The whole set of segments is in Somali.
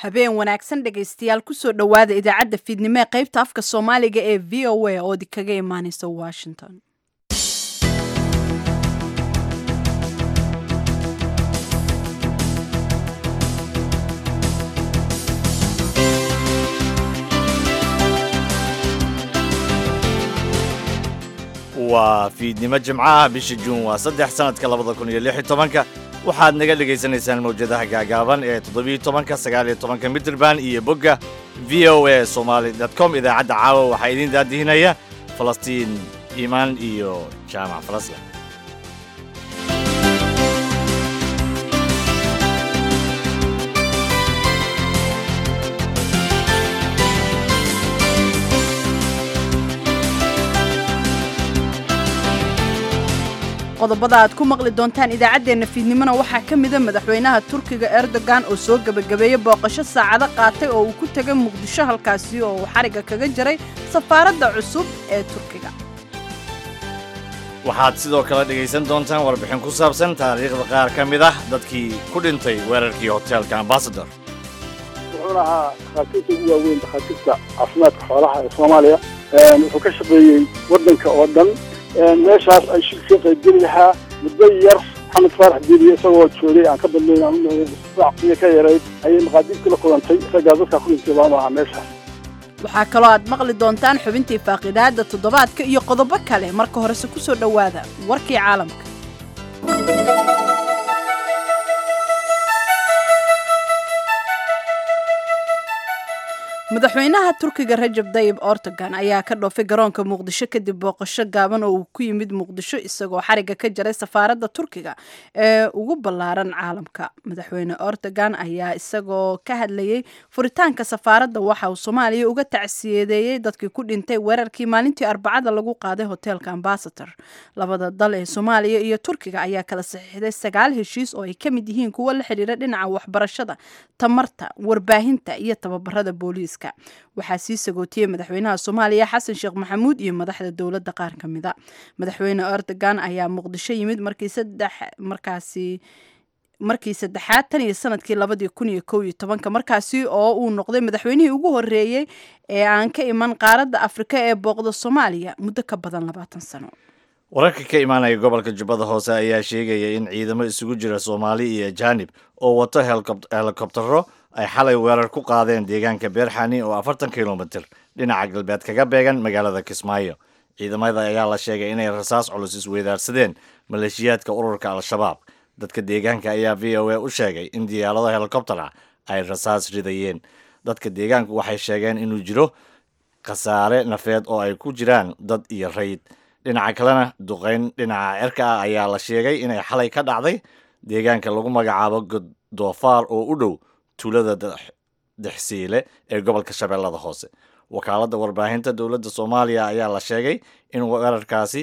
habeen wanaagsan dhegaystayaal kusoo dhowaada idaacadda fiidnimo ee qaybta afka soomaaliga ee v o a oo kaga imaaneysa washington waa fiidnimo jimcaha bisha juun waa saddex sanadka labada kun iyo lix iyo tobanka waxaad naga dhegaysanaysaan mawjadaha gaagaaban ee toddobiyo tobanka sagaaliyo tobanka midraband iyo bogga v o a somaali com idaacadda caawa waxaa idiin daadihinaya falastiin iimaan iyo jaamac falasla qodobada aad ku maqli doontaan idaacaddeenna fiidnimona waxaa ka mida madaxweynaha turkiga erdogan oo soo gebagabeeyey booqasho saacado qaatay oo uu ku tegay muqdisho halkaasi oo uu xarigga kaga jaray safaaradda cusub ee turkiga waxaad sidoo kale dhegaysan doontaan warbixin ku saabsan taariikhda qaar ka mid ah dadkii ku dhintay weerarkii hoteelka ambasador wuxuuna ahaa dhakhaatiirta ugu waaweyn dhakhaatiirta caafimaadka xoolaha ee soomaaliya wuxuu ka shaqeeyey waddanka oo dhan meeshaas ay shil ka qaybgeli lahaa muddo yar maxamed faarax diiliye isagoo joogay aan ka badnayn aan unahay ka yarayd ayay maqaadiirtii la kulantay isagaa dadkaa ku dhintay baama ahaa meeshaas waxaa kaloo aad maqli doontaan xubintii faaqidaadda toddobaadka iyo qodobo kale marka horese ku soo dhowaada warkii caalamka madaxweynaha turkiga rajab dayib ortogan ayaa ka dhoofay garoonka muqdisho kadib booqasho gaaban oo uu ku yimid muqdisho isagoo xarigga ka jaray safaaradda turkiga ee ugu ballaaran caalamka madaxweyne ortogan ayaa isagoo ka hadlayey furitaanka safaaradda waxa uu soomaaliya uga tacsiyadeeyey dadkii ku dhintay weerarkii maalintii arbacada lagu qaaday hoteelka ambasador labada dal ee soomaaliya iyo turkiga ayaa kala saxiixday sagaal heshiis oo ay ka mid yihiin kuwo la xidhiira dhinaca waxbarashada tamarta warbaahinta iyo tababarada booliiska waxaa sii sagootiyey madaxweynaha soomaaliya xasan sheekh maxamuud iyo madaxda dowladda qaar ka mida madaxweyne erdogan ayaa muqdisho yimid markii saddex markaasi markii saddexaad tan iyo sanadkii labadii kun iyo kow iyo tobanka markaasi oo uu noqday madaxweynihii ugu horeeyey ee aan ka iman qaaradda afrika ee booqda soomaaliya muddo ka badan labaatan sano wararka ka imaanaya gobolka jubbada hoose ayaa sheegaya in ciidamo isugu jira soomaali iyo ajaanib oo wato helikobtaro ay xalay weerar ku qaadeen deegaanka beerxani oo afartan kilomitir dhinaca galbeed kaga beegan magaalada kismaayo ciidamada ayaa la sheegay inay rasaas culus isweydaarsadeen maleeshiyaadka ururka al-shabaab dadka deegaanka ayaa v o a u sheegay in diyaarado helikobtera ay rasaas ridayeen dadka deegaanku waxay sheegeen inuu jiro khasaare nafeed oo ay ku jiraan dad iyo rayd dhinaca kalena duqeyn dhinaca cirka ah ayaa la sheegay inay xalay ka dhacday deegaanka lagu magacaabo godoofaar oo u dhow tuulada dexsiile ee gobolka shabeellada hoose wakaaladda warbaahinta dowladda soomaaliya ayaa la sheegay in weerarkaasi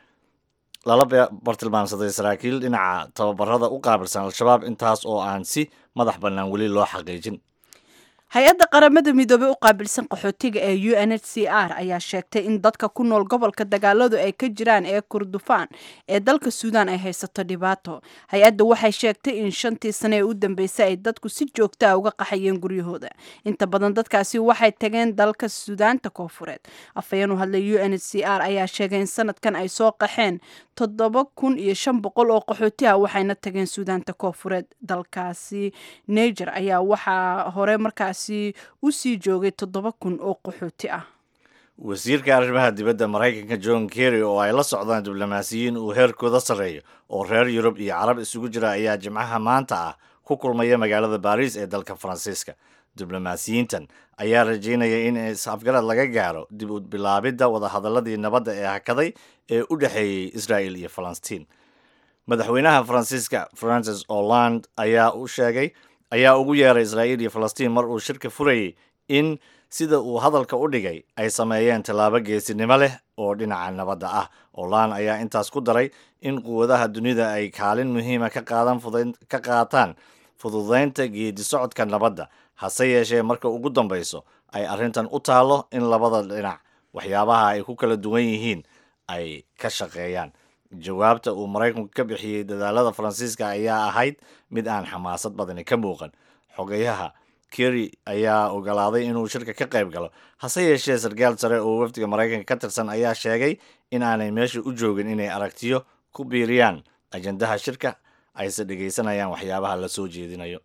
lala bartilmaamsaday saraakiil dhinaca tababarada u qaabilsan al-shabaab intaas oo aan si madax bannaan weli loo xaqiijin hay-adda qaramada midoobey u qaabilsan qaxootiga ee u n h c r ayaa sheegtay in dadka ku nool gobolka dagaaladu ay ka jiraan ee kurdufaan ee dalka suudaan ay haysato dhibaato hay-adda waxay sheegtay in shantii sane ee u dambeysay ay dadku si joogta a uga qaxayeen guryahooda inta badan dadkaasi waxay tageen dalka suudaanta koofureed afhayeen u hadlay u n h c r ayaa sheegay in sanadkan ay soo qaxeen toddoba kun iyo shan boqol oo qaxooti ah waxayna tageen suudaanta koofureed dalkaasi niger ayaa waxaa hore markaasi u sii joogay toddoba kun oo qaxooti ah wasiirka arrimaha dibadda maraykanka john kerry oo ay la socdaan diblomaasiyiin uu heerkooda sarreeyo oo reer yurub iyo carab isugu jira ayaa jimcaha maanta ah ku kulmaya magaalada baariis ee dalka faransiiska diblomaasiyiintan ayaa rajaynaya in is-afgarad laga gaaro dib u bilaabidda wadahadaladii nabadda ee hakaday ee u dhexeeyey israel iyo falastiin madaxweynaha faransiiska francis holland ayaa u sheegay ayaa ugu yeeray israa'iil iyo falastiin mar uu shirka furayay in sida uu hadalka u dhigay ay sameeyeen tallaabo geesinimo leh oo dhinaca nabadda ah holland ayaa intaas ku daray in quwadaha dunida ay kaalin muhiima ka qaadan ka qaataan fududaynta geedi socodka nabadda hase yeeshee marka ugu dambayso ay arrintan u taallo in labada dhinac waxyaabaha ay ku kala duwan yihiin ay ka shaqeeyaan jawaabta uu maraykanku ka bixiyey dadaalada faransiiska ayaa ahayd mid aan xamaasad badani ka muuqan xogayaha kerry ayaa ogolaaday inuu shirka ka qayb galo hase yeeshee sarkaal sare oo wafdiga maraykanka ka tirsan ayaa sheegay in aanay meesha u joogin inay aragtiyo ku biiriyaan ajandaha shirka ayse dhegaysanayaan waxyaabaha la soo jeedinayo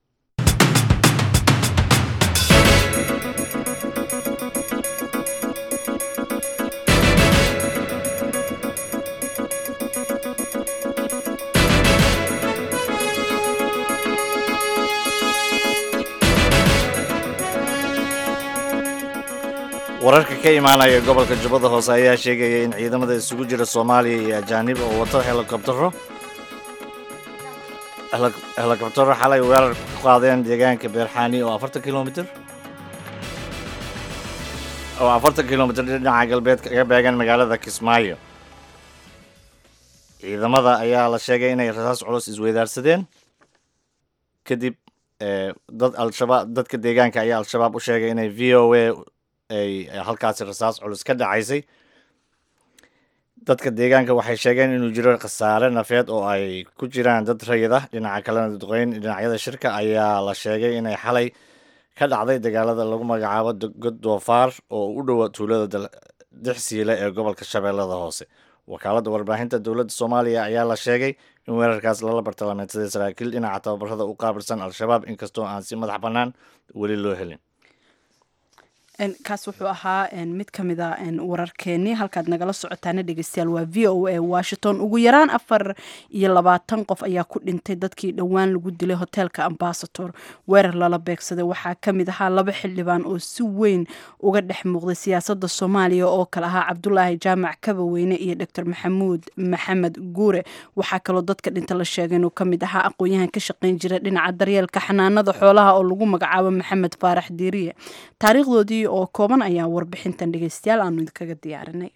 wararka ka imaanaya gobolka jubbada hoose ayaa sheegaya in ciidamada isugu jira soomaaliya iyo ajaanib oo wato helikobtaro helikobtaro xalay weerar ku qaadeen deegaanka beerxaani oo afartan kilomitr oo afartan kilomitr dhinaca galbeed kaga beegan magaalada kismaayo ciidamada ayaa la sheegay inay rasaas culus isweydaarsadeen kadib dad al-shabaab dadka deegaanka ayaa al-shabaab u sheegay inay v o a ay halkaasi rasaas culus ka dhacaysay dadka deegaanka waxay sheegeen inuu jiro khasaare nafeed oo ay ku jiraan dad rayid ah dhinaca kalena duqeyn dhinacyada shirka ayaa la sheegay inay xalay ka dhacday dagaalada lagu magacaabo god doofaar oo u dhowa tuulada dixsiile ee gobolka shabeellada hoose wakaaladda warbaahinta dowladda soomaaliya ayaa la sheegay in weerarkaas lala bartilmaameedsaday saraakiil dhinaca tababarada u qaabilsan al-shabaab inkastoo aan si madax bannaan weli loo helin kaas wuxuu ahaa mid ka mid a wararkeenii halkaad nagala socotaana dhegeystayaal waa v o a washington ugu yaraan afar iyo labaatan qof ayaa ku dhintay dadkii dhowaan lagu dilay hoteelka ambasator weerar lala beegsaday waxaa ka mid ahaa laba xildhibaan oo si weyn uga dhex muuqday siyaasadda soomaaliya oo kale ahaa cabdulaahi jaamac kabaweyne iyo doctor maxamuud maxamed guure waxaa kaloo dadka dhinta la sheegay inuu ka mid ahaa aqoon-yahan ka shaqayn jira dhinaca daryeelka xanaanada xoolaha oo lagu magacaabo maxamed faarax diiriye taariikhdoodii oo kooban ayaa warbixintan dhegeystayaal aanu idinkaga diyaarinay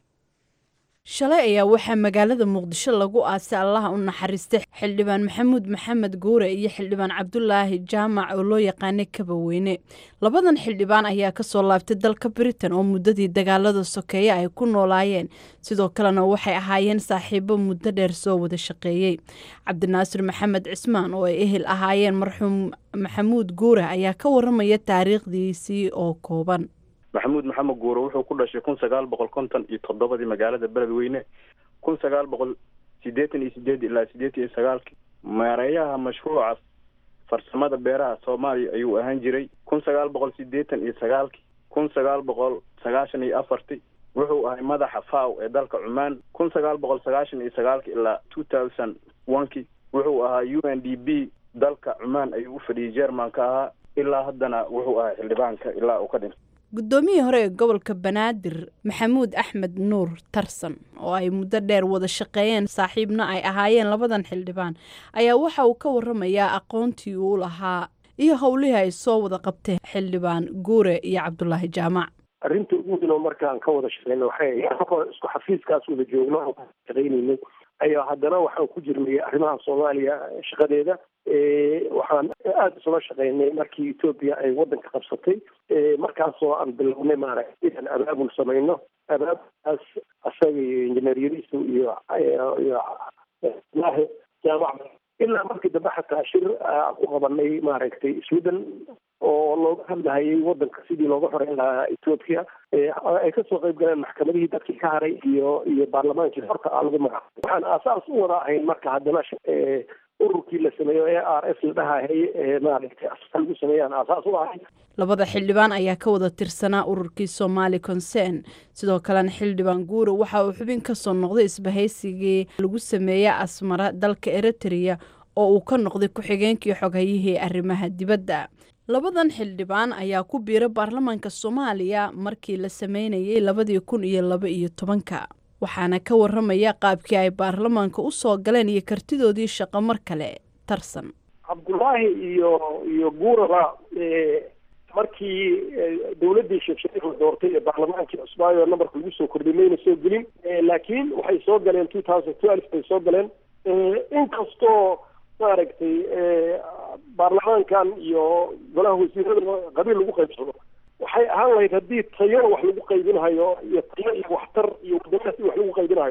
shalay ayaa waxaa magaalada muqdisho lagu aasay allaha u naxariistay xildhibaan maxamuud maxamed guure iyo xildhibaan cabdulaahi jaamac oo loo yaqaanay kabaweyne labadan xildhibaan ayaa kasoo laabtay dalka britain oo muddadii dagaalada sokeeye ay ku noolaayeen sidoo kalena waxay ahaayeen saaxiibo muddo dheer soo wada shaqeeyey cabdinaasir maxamed cismaan oo ay ehel ahaayeen marxuum maxamuud guure ayaa ka waramaya taariikhdiisii oo kooban maxamuud maxamed guure wuxuu ku dhashay kun sagaal boqol konton iyo toddobadii magaalada beledweyne kun sagaal boqol siddeetan iyo sideed ilaa siddeetan iyo sagaalkii maareeyaha mashruuca farsamada beeraha soomaaliya ayuu ahaan jiray kun sagaal boqol siddeetan iyo sagaalkii kun sagaal boqol sagaashan iyo afartii wuxuu ahay madaxa faw ee dalka cumaan kun sagaal boqol sagaashan iyo sagaalkii ilaa two thousand onekii wuxuu ahaa u n d b dalka cumaan ayuu u fadhiyay jermanka ahaa ilaa haddana wuxuu ahaa xildhibaanka ilaa uu ka dhintay guddoomiyihii hore ee gobolka banaadir maxamuud axmed nuur tarsan oo ay muddo dheer wada shaqeeyeen saaxiibna ay ahaayeen labadan xildhibaan ayaa waxa uu ka waramayaa aqoontii uu lahaa iyo howlihii ay soo wada qabteen xildhibaan guure iyo cabdulaahi jaamac arrinta ugu weyn oo markaan ka wada shaqeyna waxay isku xafiiskaas wada joogno oo shaqeynayna ayaa haddana waxaan ku jirnay arrimaha soomaaliya shaqadeeda waxaan aada isula shaqeynay markii etoobiya ay waddanka qabsatay markaasoo aan bilownay maaragtay inaan abaabul samayno abaabulkaas asaga iyo injineer yariso iyo iyo laahi jaamac ilaa markii dambe xataa shir aan ku qabanay maaragtay sweden oo looga hadlahayay waddanka sidii looga xoreyn lahaa etoobiya ay kasoo qayb galeen maxkamadihii dadkii ka haray iyo iyo baarlamaankii horta aa lagu magacaabay waxaan aasaas u wada ahayn marka haddana ururkii la sameeyo e r s la dhahayay ee maaragtay asal lagu sameeyaan aasaas u ahayn labada xildhibaan ayaa ka wada tirsanaa ururkii somaali concern sidoo kalena xildhibaan guure waxa uu xubin kasoo noqday isbahaysigii lagu sameeyey asmara dalka eritrea oo uu ka noqday ku-xigeenkii xoghayihii arrimaha dibadda labadan xildhibaan ayaa ku biiray baarlamaanka soomaaliya markii la sameynayay labadii kun iyo laba iyo tobanka waxaana ka waramaya qaabkii ay baarlamaanka u soo galeen iyo kartidoodii shaqo mar kale tarsan cabdulaahi iyo iyo guuraba markii dawladdii sheekh shariif la doortay ee baarlamaankii cusbaayo nambarka lagu soo kordhay mayna soo gelin laakiin waxay soo galeen two thousand twelve bay soo galeen inkastoo maaragtay baarlamaankan iyo golaha wasiirada qabiil lagu qaybsado waxay ahaan lahayd haddii tayo wax lagu qaybinahayo iyo tayo iyo waxtar iyo wadamadaas wax lagu qaybinahayo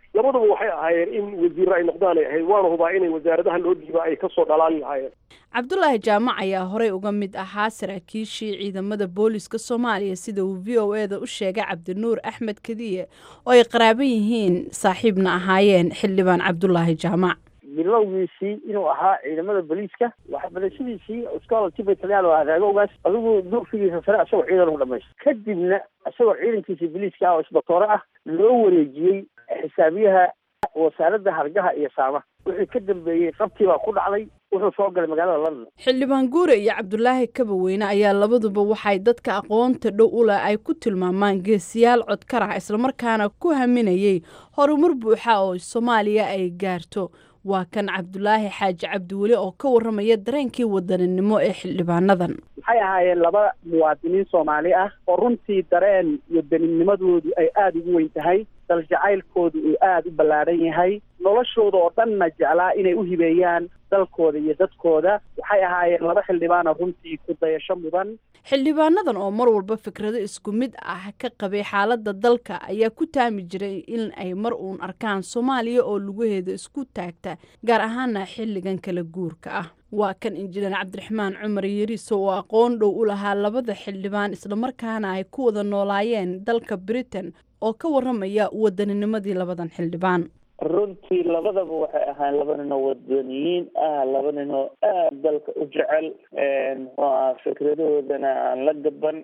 labaduba waxay ahaayeen in wasiirro ay noqdaan ay ahayd waana hubaa inay wasaaradaha loo dhiiba ay kasoo dhalaali lahaayeen cabdulaahi jaamac ayaa horey uga mid ahaa saraakiishii ciidamada booliska soomaaliya sida uu v o eda u sheegay cabdinuur axmed kadiye oo ay qaraaban yihiin saaxiibna ahaayeen xildhibaan cabdulaahi jaamac bilowgiisii inuu ahaa ciidamada booliiska waxbarashadiisii scholarship talyaal oo adeegogaas adigu duugsigiisa sare isagoo ciidan u dhamaystay kadibna isagoo ciidankiisa booliiska ah oo isbatoore ah loo wareejiyey xisaabiyaha wasaaradda hargaha iyo saamaha wixii ka dambeeyey qabtii baa ku dhacday wuxuu soo galay magaalada london xildhibaan guure iyo cabdulaahi kabaweyne ayaa labaduba waxay dadka aqoonta dhow u leh ay ku tilmaamaan geesiyaal codkar ah islamarkaana ku haminayay horumar buuxa oo soomaaliya ay gaarto waa kan cabdulaahi xaaji cabdiweli oo ka warramaya dareenkii wadaninimo ee xildhibaanadan waxay ahaayeen laba muwaadiniin soomaali ah oo runtii dareen iyo daninnimadoodu ay aada ugu weyn tahay dal jacaylkoodu uu aada u ballaadhan yahay noloshooda oo dhanna jeclaa inay u hibeeyaan dalkooda iyo dadkooda waxay ahaayeen laba xildhibaana runtii ku dayasho mudan xildhibaanadan oo mar walba fikrado isku mid ah ka qabay xaaladda dalka ayaa ku taami jiray in ay mar uun arkaan soomaaliya oo lugaheeda isku taagta gaar ahaana xilligan kala guurka ah waa kan injineer cabdiraxmaan cumar yariiso oo aqoon dhow u lahaa labada xildhibaan islamarkaana ay ku wada noolaayeen dalka britain oo ka warramaya waddaninimadii labadan xildhibaan runtii labadaba waxay ahaan laba ninoo wadaniyiin ah laba ninoo aada dalka u jecel muxuu aha fikradahoodana aan la gaban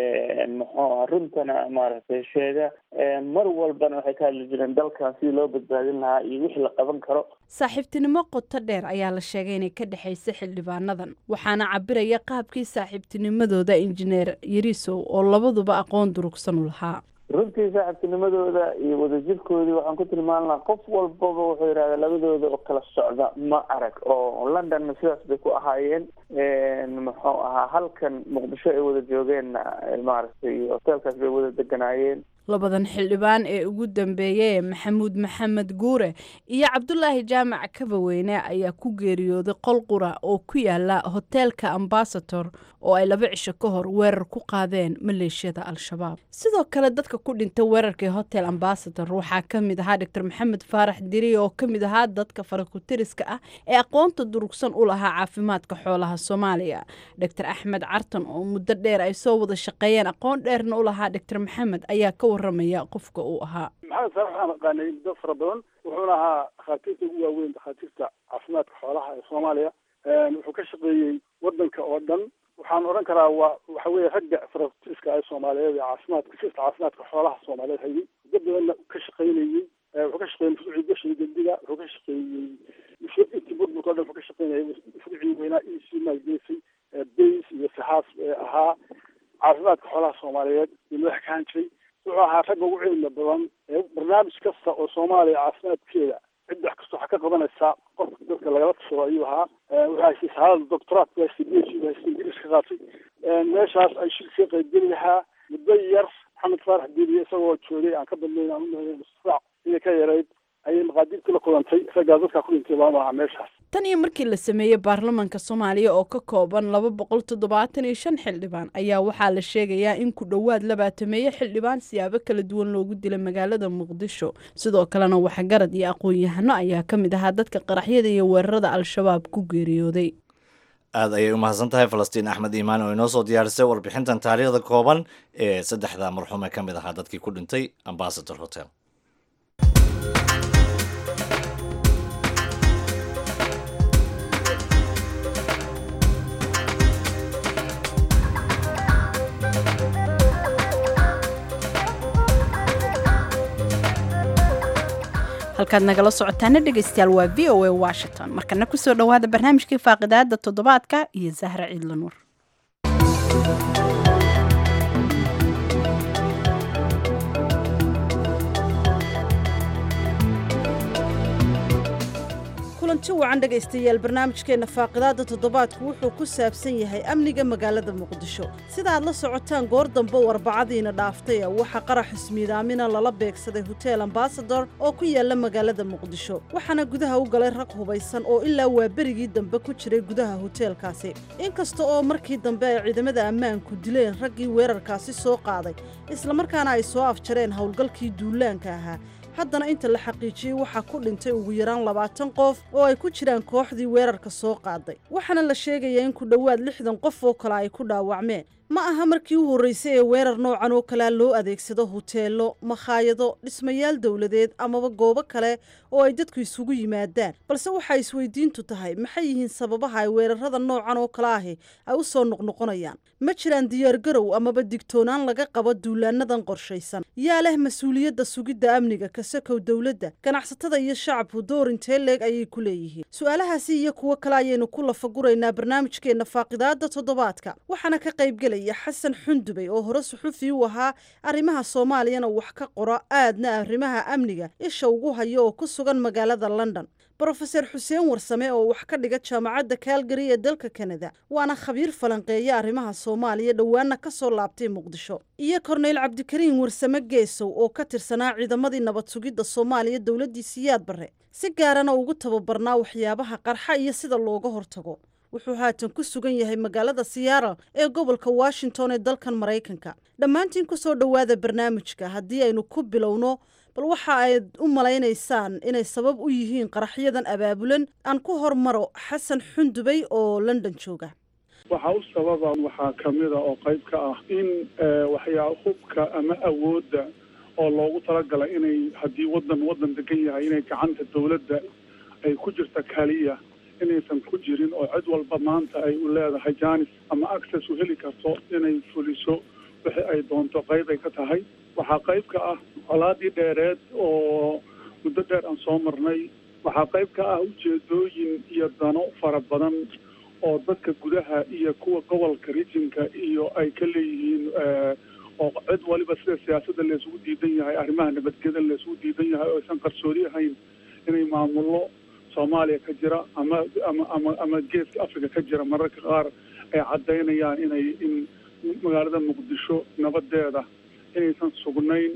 muxuu aha runtana maaragtay sheega mar walbana waxay ka hadli jireen dalkan sidii loo badbaadin lahaa iyo wixii la qaban karo saaxiibtinimo qoto dheer ayaa la sheegay inay ka dhexaysa xildhibaanadan waxaana cabiraya qaabkii saaxiibtinimadooda injineer yariisow oo labaduba aqoon durugsan u lahaa runtii saaxiibtinimadooda iyo wadajirkoodii waxaan ku tilmaan lahaa qof walbaba wuxuu yidhahda labadooda oo kala socda ma arag oo londonna sidaas bay ku ahaayeen muxuu ahaa halkan muqdisho ay wada joogeenna maaragtay hoteelkaas bay wada deganaayeen labadan xildhibaan ee ugu dambeeyay maxamuud maxamed guure iyo cabdulaahi jaamac kabaweyne ayaa ku geeriyooday qol qura oo ku yaala hoteelka ambasator oo ay laba cisho ka hor weerar ku qaadeen maleeshiyada al-shabaab sidoo kale dadka ku dhintay weerarkii hotel ambasator waxaa ka mid ahaa doctor maxamed faarax diri oo ka mid ahaa dadka farakutiriska ah ee aqoonta durugsan u lahaa caafimaadka xoolaha soomaaliya doctor axmed cartan oo muddo dheer ay soo wada shaqeeyeen aqoon dheerna u lahaa doctor maxamed ayaa ka warramaya qofka uu ahaa maxamed saalax waxaan aqaanay muddo fara badan wuxuuna ahaa dhakhaatiirta ugu waaweyn dhakhaatiirta caafimaadka xoolaha ee soomaaliya wuxuu ka shaqeeyey wadanka oo dhan waxaan odhan karaa waa waxa weeye ragga farakutiriska ee soomaaliyeed ee caafimaadka sirta caafimaadka xoolaha soomaaliyeed hayay muddo badanna ka shaqeynayey wuxuu ka shaqeeyey mashruucii gashiga geldiga wuxuu ka shaqeeyey intii burburka o dhan wuxuu ka shaqeynayay mashruucii weynaa e c maalgelisay bays iyo saxaas ahaa caafimaadka xoolaha soomaaliyeed iyo madax ka han jiray wuxuu ahaa ragga ugu cilmi badan ee barnaamij kasta oo soomaaliya caafimaadkeeda cid wax kasta waxaa ka qabanaysaa qofka dadka lagala tashado ayuu ahaa wuxuu haystay sahalada doctoraat ku haystay b h u haystay ingiriis ka qaatay meeshaas ay shil ka qaybgeli lahaa muddo yar maxamed faarax diiliye isagoo joogay aan ka badnayn aan unahay musraac inay ka yarayd ayay maqaadiirtii la kulantay raggaa dadkaa ku dhintay baanu ahaa meeshaas tan iyo markii la sameeyey baarlamaanka soomaaliya oo ka kooban laba boqol toddobaatan iyo shan xildhibaan ayaa waxaa la sheegayaa in ku dhowaad labaatameeye xildhibaan siyaabo kala duwan loogu dilay magaalada muqdisho sidoo kalena waxgarad iyo aqoon-yahano ayaa ka mid ahaa dadka qaraxyada iyo weerarada al-shabaab ku geeriyooday aad ayay u mahadsan tahay falastiin axmed iimaan oo inoo soo diyaarisay warbixintan taariikhda kooban ee saddexda marxuum ee ka mid ahaa dadkii ku dhintay ambasador hotel halkaad nagala socotaana dhegaystayaal waa v o a washington markana kusoo dhowaada barnaamijkii faaqidaada toddobaadka iyo zahra ciidla nuur kulanti wacan dhegaystayaal barnaamijkeenna faaqidaadda toddobaadku wuxuu ku saabsan yahay amniga magaalada muqdisho sida aad la socotaan goor dambe warbacadiina dhaaftay waxaa qarax ismiidaamina lala beegsaday hotel ambasador oo ku yaala magaalada muqdisho waxaana gudaha u galay rag hubaysan oo ilaa waa berigii dambe ku jiray gudaha hoteelkaasi inkasta oo markii dambe ay ciidamada ammaanku dileen raggii weerarkaasi soo qaaday islamarkaana ay soo afjareen howlgalkii duulaanka ahaa haddana inta la xaqiijiyey waxaa ku dhintay ugu yaraan labaatan qof oo ay ku jiraan kooxdii weerarka soo qaaday waxaana la sheegayaa in ku dhowaad lixdan qof oo kale ay ku dhaawacmeen ma aha markii u horreysay ee weerar noocan oo kalea loo adeegsado huteelo makhaayado dhismayaal dowladeed amaba goobo kale oo ay dadku isugu yimaadaan balse waxaa isweydiintu tahay maxay yihiin sababaha ay weerarada noocan oo kale ahi ay u soo noqnoqonayaan ma jiraan diyaargarow amaba digtoonaan laga qabo duulaanadan qorshaysan yaa leh mas-uuliyadda sugidda amniga kasakow dowladda ganacsatada iyo shacabku door intee leeg ayay ku leeyihiin su-aalahaasi iyo kuwo kale ayaynu ku lafaguraynaa barnaamijkeenna faaqidaada toddobaadka waxaana ka qaybgelaya xasan xundubey oo hore suxufi u ahaa arrimaha soomaaliyana wax ka qora aadna arrimaha amniga isha ugu hayo oo ku sugan magaalada london brofeser xuseen warsame oo wax ka dhiga jaamacadda kaalgari ee dalka kanada waana khabiir falanqeeya arrimaha soomaaliya dhowaana ka soo laabtay muqdisho iyo korneyl cabdikariin warsame geesow oo ka tirsanaa ciidamadii nabad sugidda soomaaliya dowladdii siyaad barre si gaarana ugu tababarnaa waxyaabaha qarxa iyo sida looga hortago wuxuu haatan ku sugan yahay magaalada siyaara ee gobolka washington ee dalkan maraykanka dhammaantiin ku soo dhowaada barnaamijka haddii aynu ku bilowno bal waxa ayd u malaynaysaan inay sabab u yihiin qaraxyadan abaabulan aan ku hormaro xasan xundubey oo london jooga waxaa u sababa waxaa kamida oo qayb ka ah in waxyaa hubka ama awoodda oo loogu talagalay inay haddii wadan wadan degan yahay inay gacanta dawladda ay ku jirta kaliya inaysan ku jirin oo cid walba maanta ay u leedahay janis ama access u heli karto inay fuliso wixii ay doonto qayb ay ka tahay waxaa qayb ka ah colaadii dheereed oo muddo dheer aan soo marnay waxaa qayb ka ah ujeedooyin iyo dano fara badan oo dadka gudaha iyo kuwa gobolka rijinka iyo ay ka leeyihiin oo cid waliba sida siyaasadda laysugu diidan yahay arrimaha nabadgeda laysugu diidan yahay oo aysan qarsoodi ahayn inay maamullo soomaaliya ka jira ama ama ama ama geeska africa ka jira mararka qaar ay caddaynayaan inay in magaalada muqdisho nabadeeda inaysan sugnayn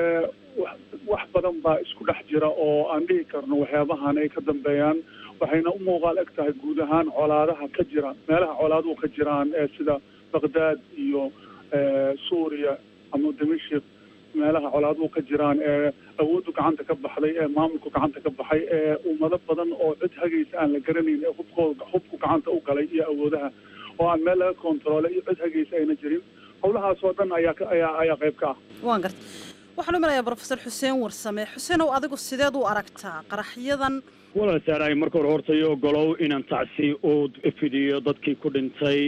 wax badan baa isku dhex jira oo aan dhihi karno waxyaabahan ay ka dambeeyaan waxayna u muuqaal eg tahay guud ahaan colaadaha ka jira meelaha colaaduhu ka jiraan ee sida baqdaad iyo suuriya ama dimashik meelaha colaaduhu ka jiraan ee awooddu gacanta ka baxday ee maamulku gacanta ka baxay ee ummado badan oo cid hagaysa aan la garanayn ee hubkooda hubku gacanta u galay iyo awoodaha oo aan meel laga kontaroolay iyo cid hagaysa ayna jirin howlahaas oo dhan ayaa ayaa ayaa qayb ka ah waan garta waxaan u malayaa brofesor xuseen warsame xuseenow adigu sideed u aragtaa qaraxyadan walaal saaraay marka hore hortayo ogolow inaan tacsi u fidiyo dadkii ku dhintay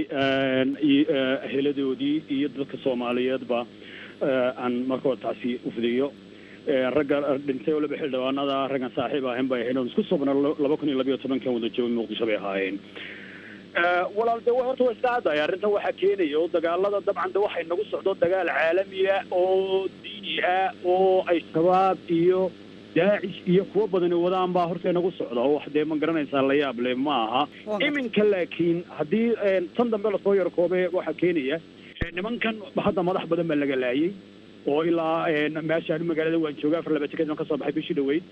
heladoodii iyo dadka soomaaliyeedba aan marka hore tacsi u fidiyo ragga dhintay oo laba xildhibaanada raggan saaxiib ahayn bay ahayn isku sobna laba kun iyo labiyo tobankan wada joogay muqdisho bay ahaayeen walaal de horta waa iska caddahay arrintan waxaa keenaya oo dagaalada dabcan de waxay nagu socdo dagaal caalamiya oo diini ah oo ay shabaab iyo daacish iyo kuwo badani wadaan baa horta nagu socda oo wax dee ma garanaysaa la yaab le ma aha iminka laakiin haddii tan dambe lasoo yarkoobe waxaa keenaya nimankan hadda madax badan baa laga laayay oo ilaa meeshaan magaalada waan jooga afar laba jikeed kasoo baxay bishii dhaweyd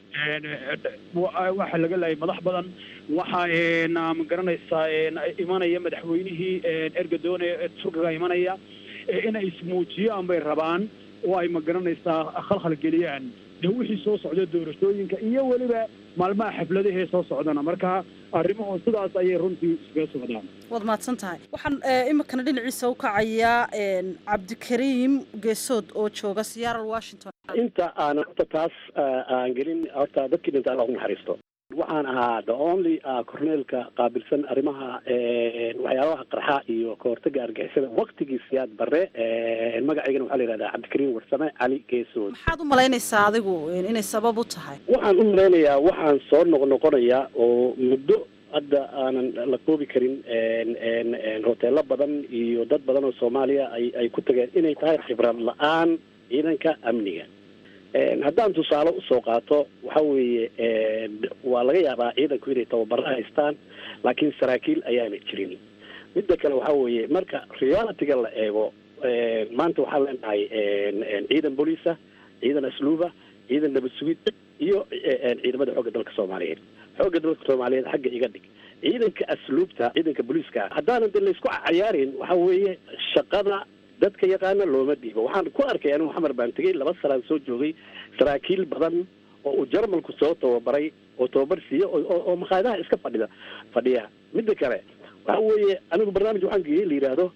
waxaa laga laayay madax badan waxaa ma garanaysaa imanaya madaxweynihii ergadoone turkiga imanaya inay ismuujiyaan bay rabaan oo ay ma garanaysaa khalkhal geliyaan de wixii soo socda doorashooyinka iyo weliba maalmaha xafladahee soo socdana marka arrimuhu sidaas ayay runtii iskaga socdaan waad mahadsan tahay waxaan iminkana dhinaciisa u kacayaa cabdikariim geesood oo jooga seattle washington inta aan horta taas aan gelin horta dadkii dhinta alla ugu naxariisto waxaan ahaa the only corneelka qaabilsan arrimaha waxyaabaha qarxa iyo kahortaga argixisada waktigii siyaad bare magacaygana waxaa la yihahdaa cabdikariim warsame cali geesood maxaad u malaynaysaa adigu inay sabab u tahay waxaan u malaynayaa waxaan soo noqnoqonayaa oo muddo hadda aanan la koobi karin hoteelo badan iyo dad badan oo soomaaliya ay ay ku tageen inay tahay khibrad la-aan ciidanka amniga haddaan tusaale usoo qaato waxa weeye waa laga yaabaa ciidanku inay tababaro haystaan laakiin saraakiil ayaana jirin midda kale waxa weeye marka realityga la eego maanta waxaan leenahay ciidan booliisa ciidan asluuba ciidan nabad sugid iyo ciidamada xoogga dalka soomaaliyeed xoogga dalka soomaaliyeed xagga iga dhig ciidanka asluubta ciidanka booliiska haddaanan de laysku cayaarin waxa weeye shaqada dadka yaqaana looma dhiibo waxaan ku arkay anigu xamar baan tegey laba sanaan soo joogay saraakiil badan oo uu jarmalku soo tababaray oo tababar siiya oo makhaayadaha iska fadhida fadhiya midda kale waxa weeye anigu barnaamij waxaan geeyey la yidhaahdo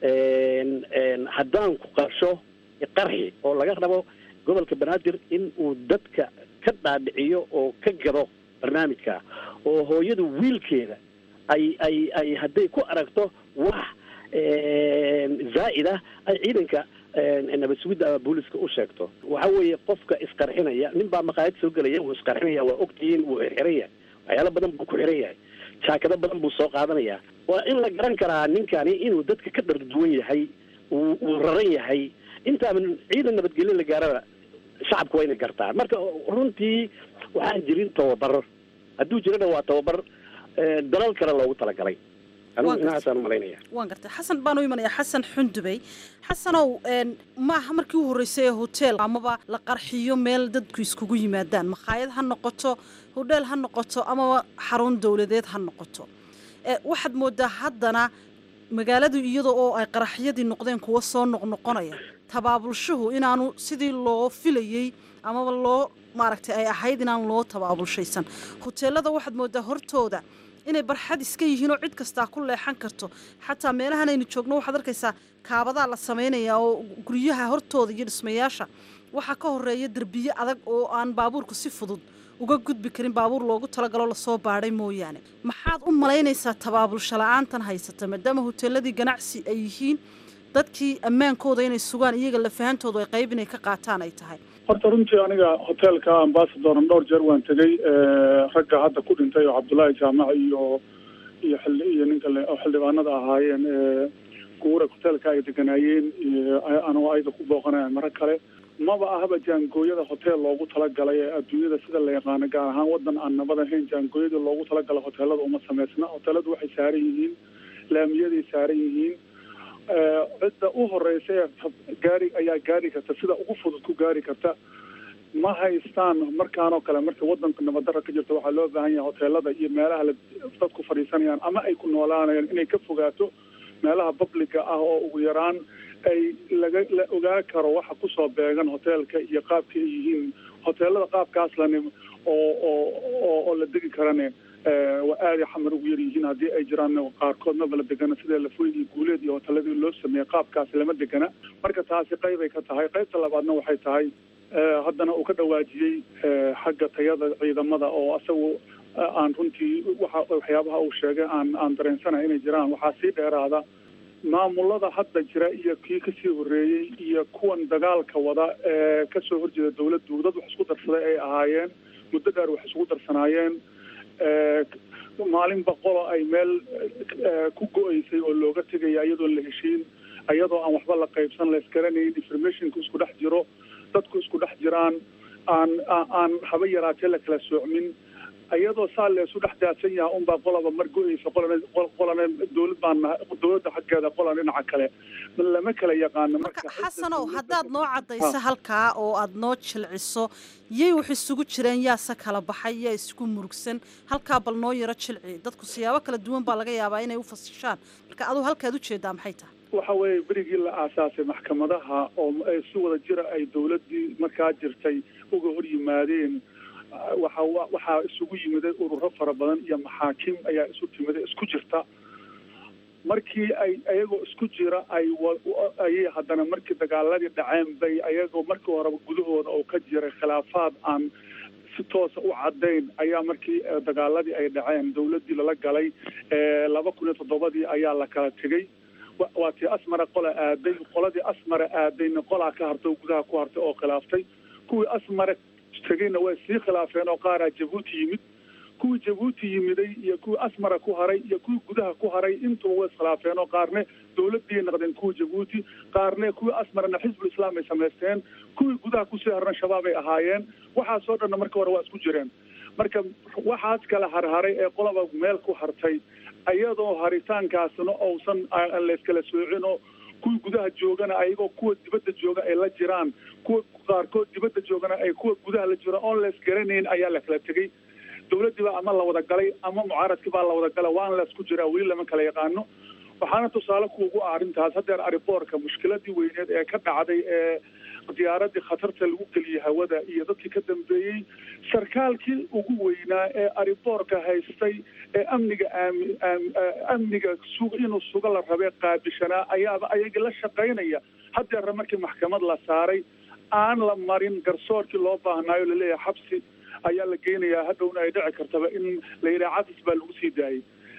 haddaan ku qarsho qarxi oo laga rabo gobolka banaadir in uu dadka ka dhaadhiciyo oo ka gado barnaamijka oo hooyadu wiilkeeda ay ay ay hadday ku aragto wax zaa'id ah ay ciidanka nabad sugidda ama booliska u sheegto waxa weeye qofka isqarxinaya nin baa maqaayad soo gelaya wuu isqarxinaya waa ogtihiin wuu xiran yahay waxyaalo badan buu ku xiran yahay jaakado badan buu soo qaadanaya waa in la garan karaa ninkani inuu dadka ka dharduwan yahay uu uu raran yahay intaaban ciidan nabadgelyo la gaaraba shacabku waa inay gartaan marka runtii waxaan jirin tababar hadduu jirana waa tababar dalal kale loogu talagalay anigu inahaasaan umalaynaya waan gartay xasan baan u imanaya xasan xundubey xasanow maaha markii u horreysay ee hotel amaba la qarxiyo meel dadku iskugu yimaadaan makhaayad ha noqoto hodheel ha noqoto amaba xarun dowladeed ha noqoto waxaad moodaa haddana magaaladu iyada oo ay qaraxyadii noqdeen kuwa soo noqnoqonaya tabaabulshuhu inaanu sidii loo filayey amaba loo maaragtay ay ahayd inaan loo tabaabulshaysan hoteelada waxaad moodaa hortooda inay barxad iska yihiin oo cid kastaa ku leexan karto xataa meelahan aynu joogno waxaad arkaysaa kaabadaa la samaynayaa oo guryaha hortooda iyo dhismayaasha waxaa ka horeeya derbiye adag oo aan baabuurku si fudud uga gudbi karin baabuur loogu talagalo lasoo baadhay mooyaane maxaad u malaynaysaa tabaabulsho la-aantan haysata maadaama hoteeladii ganacsi ay yihiin dadkii ammaankooda inay sugaan iyaga lafahantoodu ay qayb inay ka qaataan ay tahay horta runtii aniga hoteelka ambasadoran dhowr jeer waan tegey ragga hadda ku dhintay oo cabdullaahi jaamac iyo iyo xildhi iyo ninka oo xildhibaanada ahaayeen guura hoteelka ay deganaayeen anoo ayda ku booqanaya maro kale maba ahaba jaangooyada hotel loogu talagalay ee adduunyada sida la yaqaano gaar ahaan wadan aan nabad ahayn jaangooyada loogu talagalay hoteelada uma samaysna hoteeladu waxay saaran yihiin laamiyaday saaran yihiin cidda u horeysa ee gaari ayaa gaari karta sida ugu fudud ku gaari karta ma haystaan markaan oo kale marka wadanka nabaddarra ka jirta waxaa loo baahan yahay hoteelada iyo meelaha la dadku fadhiisanayaan ama ay ku noolaanayaan inay ka fogaato meelaha publica ah oo ugu yaraan ay laga la ogaa karo waxa kusoo beegan hoteelka iyo qaabka ay yihiin hoteelada qaabkaas lani oo oo oo la degi karane waa aaday xamar ugu yar yihiin haddii ay jiraan qaarkood maba la degana sida lafoyd iyo guuleed iyo hoteeladii loo sameeyey qaabkaas lama degana marka taasi qaybay ka tahay qaybta labaadna waxay tahay haddana uu ka dhawaajiyey xagga tayada ciidamada oo asagu aan runtii waxa waxyaabaha uu sheegay aan aan dareensanahay inay jiraan waxaa sii dheeraada maamulada hadda jira iyo kii kasii horreeyey iyo kuwan dagaalka wada ee kasoo horjeeda dawladdu dad wax isku darsaday ay ahaayeen muddo dheer wax isugu darsanaayeen maalin boqolo ay meel ku go-eysay oo looga tegaya iyadoon la heshiin iyadoo aan waxba la qaybsan la isgaranayn informationku isku dhex jiro dadku isku dhex jiraan aan aan haba yaraatee la kala soocmin iyadoo saa leesu dhex daadsan yaha unbaa qolaba mar go-eysa qolana qolana dawlad baan dawladda xaggeeda qolan dhinaca kale lama kala yaqaano marka xasanow haddaad noo caddayso halkaa oo aad noo jilciso yay wax isugu jireen yaase kala baxay yaa isku murugsan halkaa bal noo yaro jilci dadku siyaabo kala duwan baa laga yaabaa inay u fasishaan marka aduu halkaad ujeedaa maxay tahay waxa weeye berigii la aasaasay maxkamadaha oo si wada jira ay dawladdii markaa jirtay uga hor yimaadeen waxa waxaa isugu yimiday ururo fara badan iyo maxaakim ayaa isu timiday isku jirta markii ay ayagoo isku jira ay ayay haddana markii dagaaladii dhaceen bay ayagoo markii horeba gudahooda oo ka jiray khilaafaad aan si toosa u caddayn ayaa markii dagaaladii ay dhaceen dawladdii lala galay laba kun iyo toddobadii ayaa la kala tegey waa tii asmara qola aaday qoladii asmara aadayna qolaa ka hartay oo gudaha ku hartay oo khilaaftay kuwii asmara tegeyna way sii khilaafeen oo qaaraa jabuuti yimid kuwii jabuuti yimiday iyo kuwii asmara ku haray iyo kuwii gudaha ku haray intuba way iskhilaafeen oo qaarne dawladdiiay noqdeen kuwii jabuuti qaarne kuwii asmarana xisbul islaam ay samaysteen kuwii gudaha kusii harana shabaab ay ahaayeen waxaasoo dhanna marka hore waa isku jireen marka waxaas kala harharay ee qolaba meel ku hartay iyadoo haritaankaasna uusan layskala soocino kuwii gudaha joogana ayagoo kuwa dibadda jooga ay la jiraan kuwa qaarkood dibadda joogana ay kuwa gudaha la jiraan oon lays garanayn ayaa la kala tegey dawladdii baa ama la wada galay ama mucaaradkii baa la wada galay waan laysku jiraa weli lama kala yaqaano waxaana tusaale kuugu ah arrintaas haddeer ariboorka mushkiladii weyneed ee ka dhacday ee diyaaradii khatarta lagu geliyey hawada iyo dadkii ka dambeeyey sarkaalkii ugu weynaa ee ariboorka haystay ee amniga aami amniga sug inuu suga la rabee qaabishanaa ayaaba ayagii la shaqaynaya haddeerna markii maxkamad la saaray aan la marin garsoorkii loo baahnaayo laleeyahay xabsi ayaa la geynayaa hadhowna ay dhici kartaba in la yidhaha cadis baa lagu sii daayay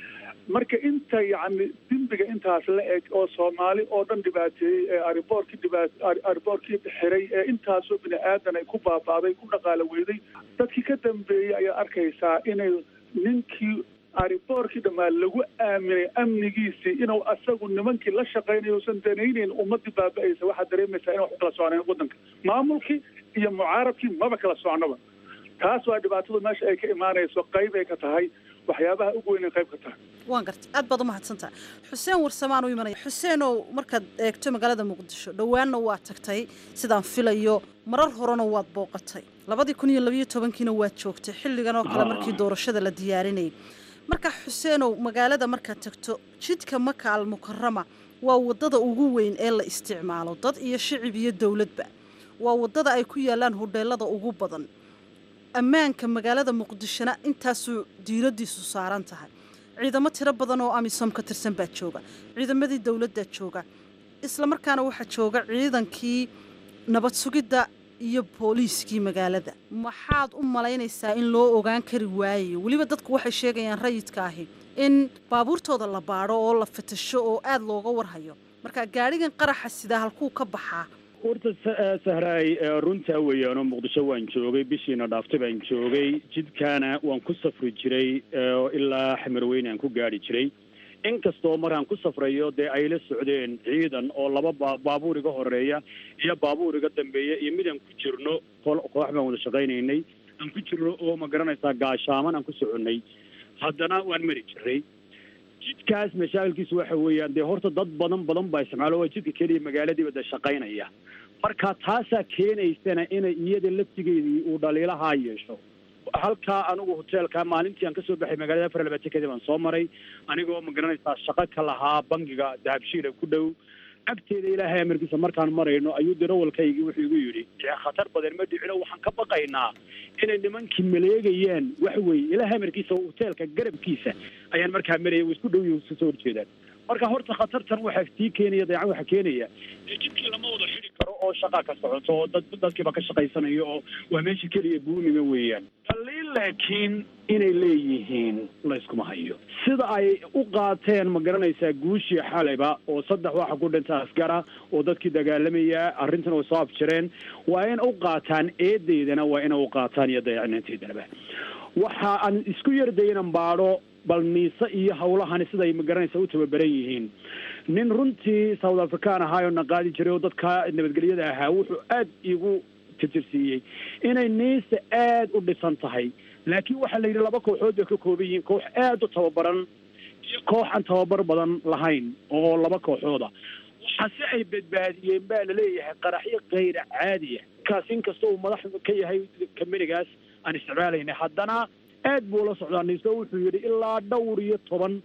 marka inta yacni dembiga intaas la eg oo soomaali oo dhan dhibaateeyey ee ariboorkii dhibaat ariboorkii xiray ee intaasoo bini aadan ay ku baaba'day ku dhaqaalo weyday dadkii ka dambeeyey ayaa arkaysaa inay ninkii ariboorkii dhammaan lagu aaminay amnigiisii inuu asagu nimankii la shaqaynayo usan danayneyn ummadii baaba'aysa waxaad dareemaysaa inay wax kala socneen waddanka maamulkii iyo mucaaradkii maba kala socnoba taas waa dhibaatadu meesha ay ka imaanayso qayb ay ka tahay waxyaabaha ugu weyn ay qayb ka tahay waan gartay aad baad umahadsantaha xuseen warsamaan u imanaya xuseenow markaad eegto magaalada muqdisho dhowaanna waa tagtay sidaan filayo marar horena waad booqatay labadii kun iyo labayo tobankiina waad joogtay xilligan oo kale markii doorashada la diyaarinayay marka xuseenow magaalada markaad tagto jidka maka al mukarama waa wadada ugu weyn ee la isticmaalo dad iyo shicib iyo dowladba waa wadada ay ku yaalaan hodheelada ugu badan ammaanka magaalada muqdishona intaasuu diiradiisu saaran tahay ciidamo tiro badan oo amisom ka tirsan baa jooga ciidamadii dowladdaa jooga isla markaana waxaa jooga ciidankii nabad sugidda iyo booliiskii magaalada maxaad u malaynaysaa in loo ogaan kari waayayo weliba dadku waxay sheegayaan rayidka ahi in baabuurtooda la baadho oo la fatasho oo aad looga warhayo marka gaadhigan qaraxa sidaa halkuu ka baxaa horta sahraay runtaa weeyaanoo muqdisho waan joogay bishiina dhaaftay baan joogay jidkaana waan ku safri jiray ilaa xamarweyne aan ku gaari jiray inkastoo markaan ku safrayo dee ay la socdeen ciidan oo laba ba baabuur iga horeeya iyo baabuur iga dambeeya iyo midaan ku jirno koox baan wada shaqaynaynay aan ku jirno oo ma garanaysaa gaashaaman aan ku soconnay haddana waan mari jiray jidkaas mashaakilkiisu waxa weeyaan dee horta dad badan badan baa isticmaalo waa jidka keliya magaaladiiba dee shaqaynaya marka taasaa keenaysana inay iyada laftigeedii uu dhaliilahaa yeesho halkaa anigu hoteelka maalintii aan kasoo baxay magaalada afar labaatan kadib aan soo maray anigoo ma garanaysaa shaqo ka lahaa bangiga dahabshiila ku dhow agteeda ilaahay amarkiisa markaan marayno ayuu darawalkaygii wuxuu igu yidhi khatar badan ma dhicino waxaan ka baqaynaa inay nimankii maleegayaan waxa weeye ilaahay amarkiisa hoteelka garabkiisa ayaan markaa maraya way isku dhow yihin iska soo horjeedaan marka horta khatartan waxaa sii keenaya dayacan waxaa keenaya dee jidkii lama wada xidi karo oo shaqaa ka socoto oo dad dadkiiba ka shaqaysanayo oo waa meesha keliya buunima weeyaan taliin laakiin inay leeyihiin layskuma hayo sida ay u qaateen ma garanaysaa guushii xalayba oo saddex waxa ku dhinta askara oo dadkii dagaalamaya arrintan way soo afjireen waa in u qaataan eedeydana waa inay u qaataan iyo dayacnaanteedanaba waxa aan isku yardaynan baadho bal niise iyo hawlahani siday magaranaysa u tababaran yihiin nin runtii south african ahaayoo na qaadi jiray oo dadka nabadgelyada ahaa wuxuu aad igu tirtirsiiyey inay niise aad u dhisan tahay laakiin waxaa la yidhi laba kooxood bay ka kooban yihiin koox aad u tababaran iyo koox aan tababar badan lahayn oo laba kooxooda waxaase ay badbaadiyeen baa laleeyahay qaraxyo kayra caadiya kaas inkasta uu madax ka yahay kamanigaas aan isticmaalayna haddana aad buu la socdaa niso wuxuu yidhi ilaa dhowr iyo toban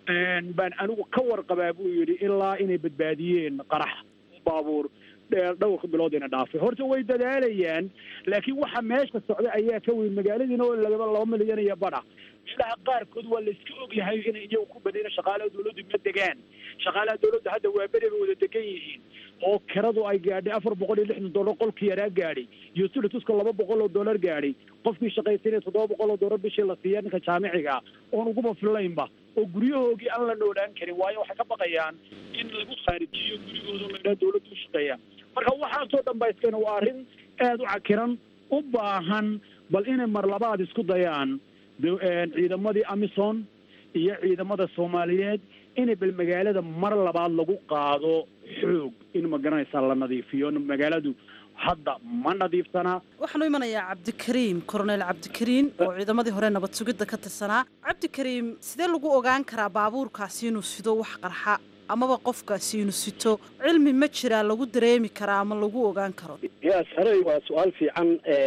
baan anigu ka warqabaa buu yidhi ilaa inay badbaadiyeen qarax baabuur dhowrka biloodina dhaafay horta way dadaalayaan laakiin waxa meesha socda ayaa ka weyn magaaladiina oo laba laba milyan iyo badha meelaha qaarkood waa la iska ogyahay inay iyagu ku badayna shaqaalaha dawladdu ma degaan shaqaalaha dawladda hadda waa beri bay wada degan yihiin oo kiradu ay gaadhay afar boqol iyo lixdan dollar qolkii yaraa gaadhay iyo silituska laba boqol oo dollar gaadhay qofkii shaqaysanaya toddoba boqol oo dollar bishii la siiya ninka jaamiciga oon uguma fillaynba oo guryahoogii aan la noolaan karin waayo waxay ka baqayaan in lagu khaarijiyo gurigooda la idhaha dawladda u shaqeeya marka waxaasoo dhan baa iskeen waa arrin aad u cakiran u baahan bal inay mar labaad isku dayaan ciidamadii amison iyo ciidamada soomaaliyeed inay bal magaalada mar labaad lagu qaado xoog in ma garanaysaa la nadiifiyo magaaladu hadda ma nadiifsanaa waxaan u imanayaa cabdikariim koronel cabdikariim oo ciidamadii hore nabad sugidda ka tirsanaa cabdikariim sidee lagu ogaan karaa baabuurkaasi inuu sido wax qarxa amaba qofkaasi inuu sito cilmi ma jiraa lagu dareemi karaa ama lagu ogaan karo ya sarey waa su-aal fiican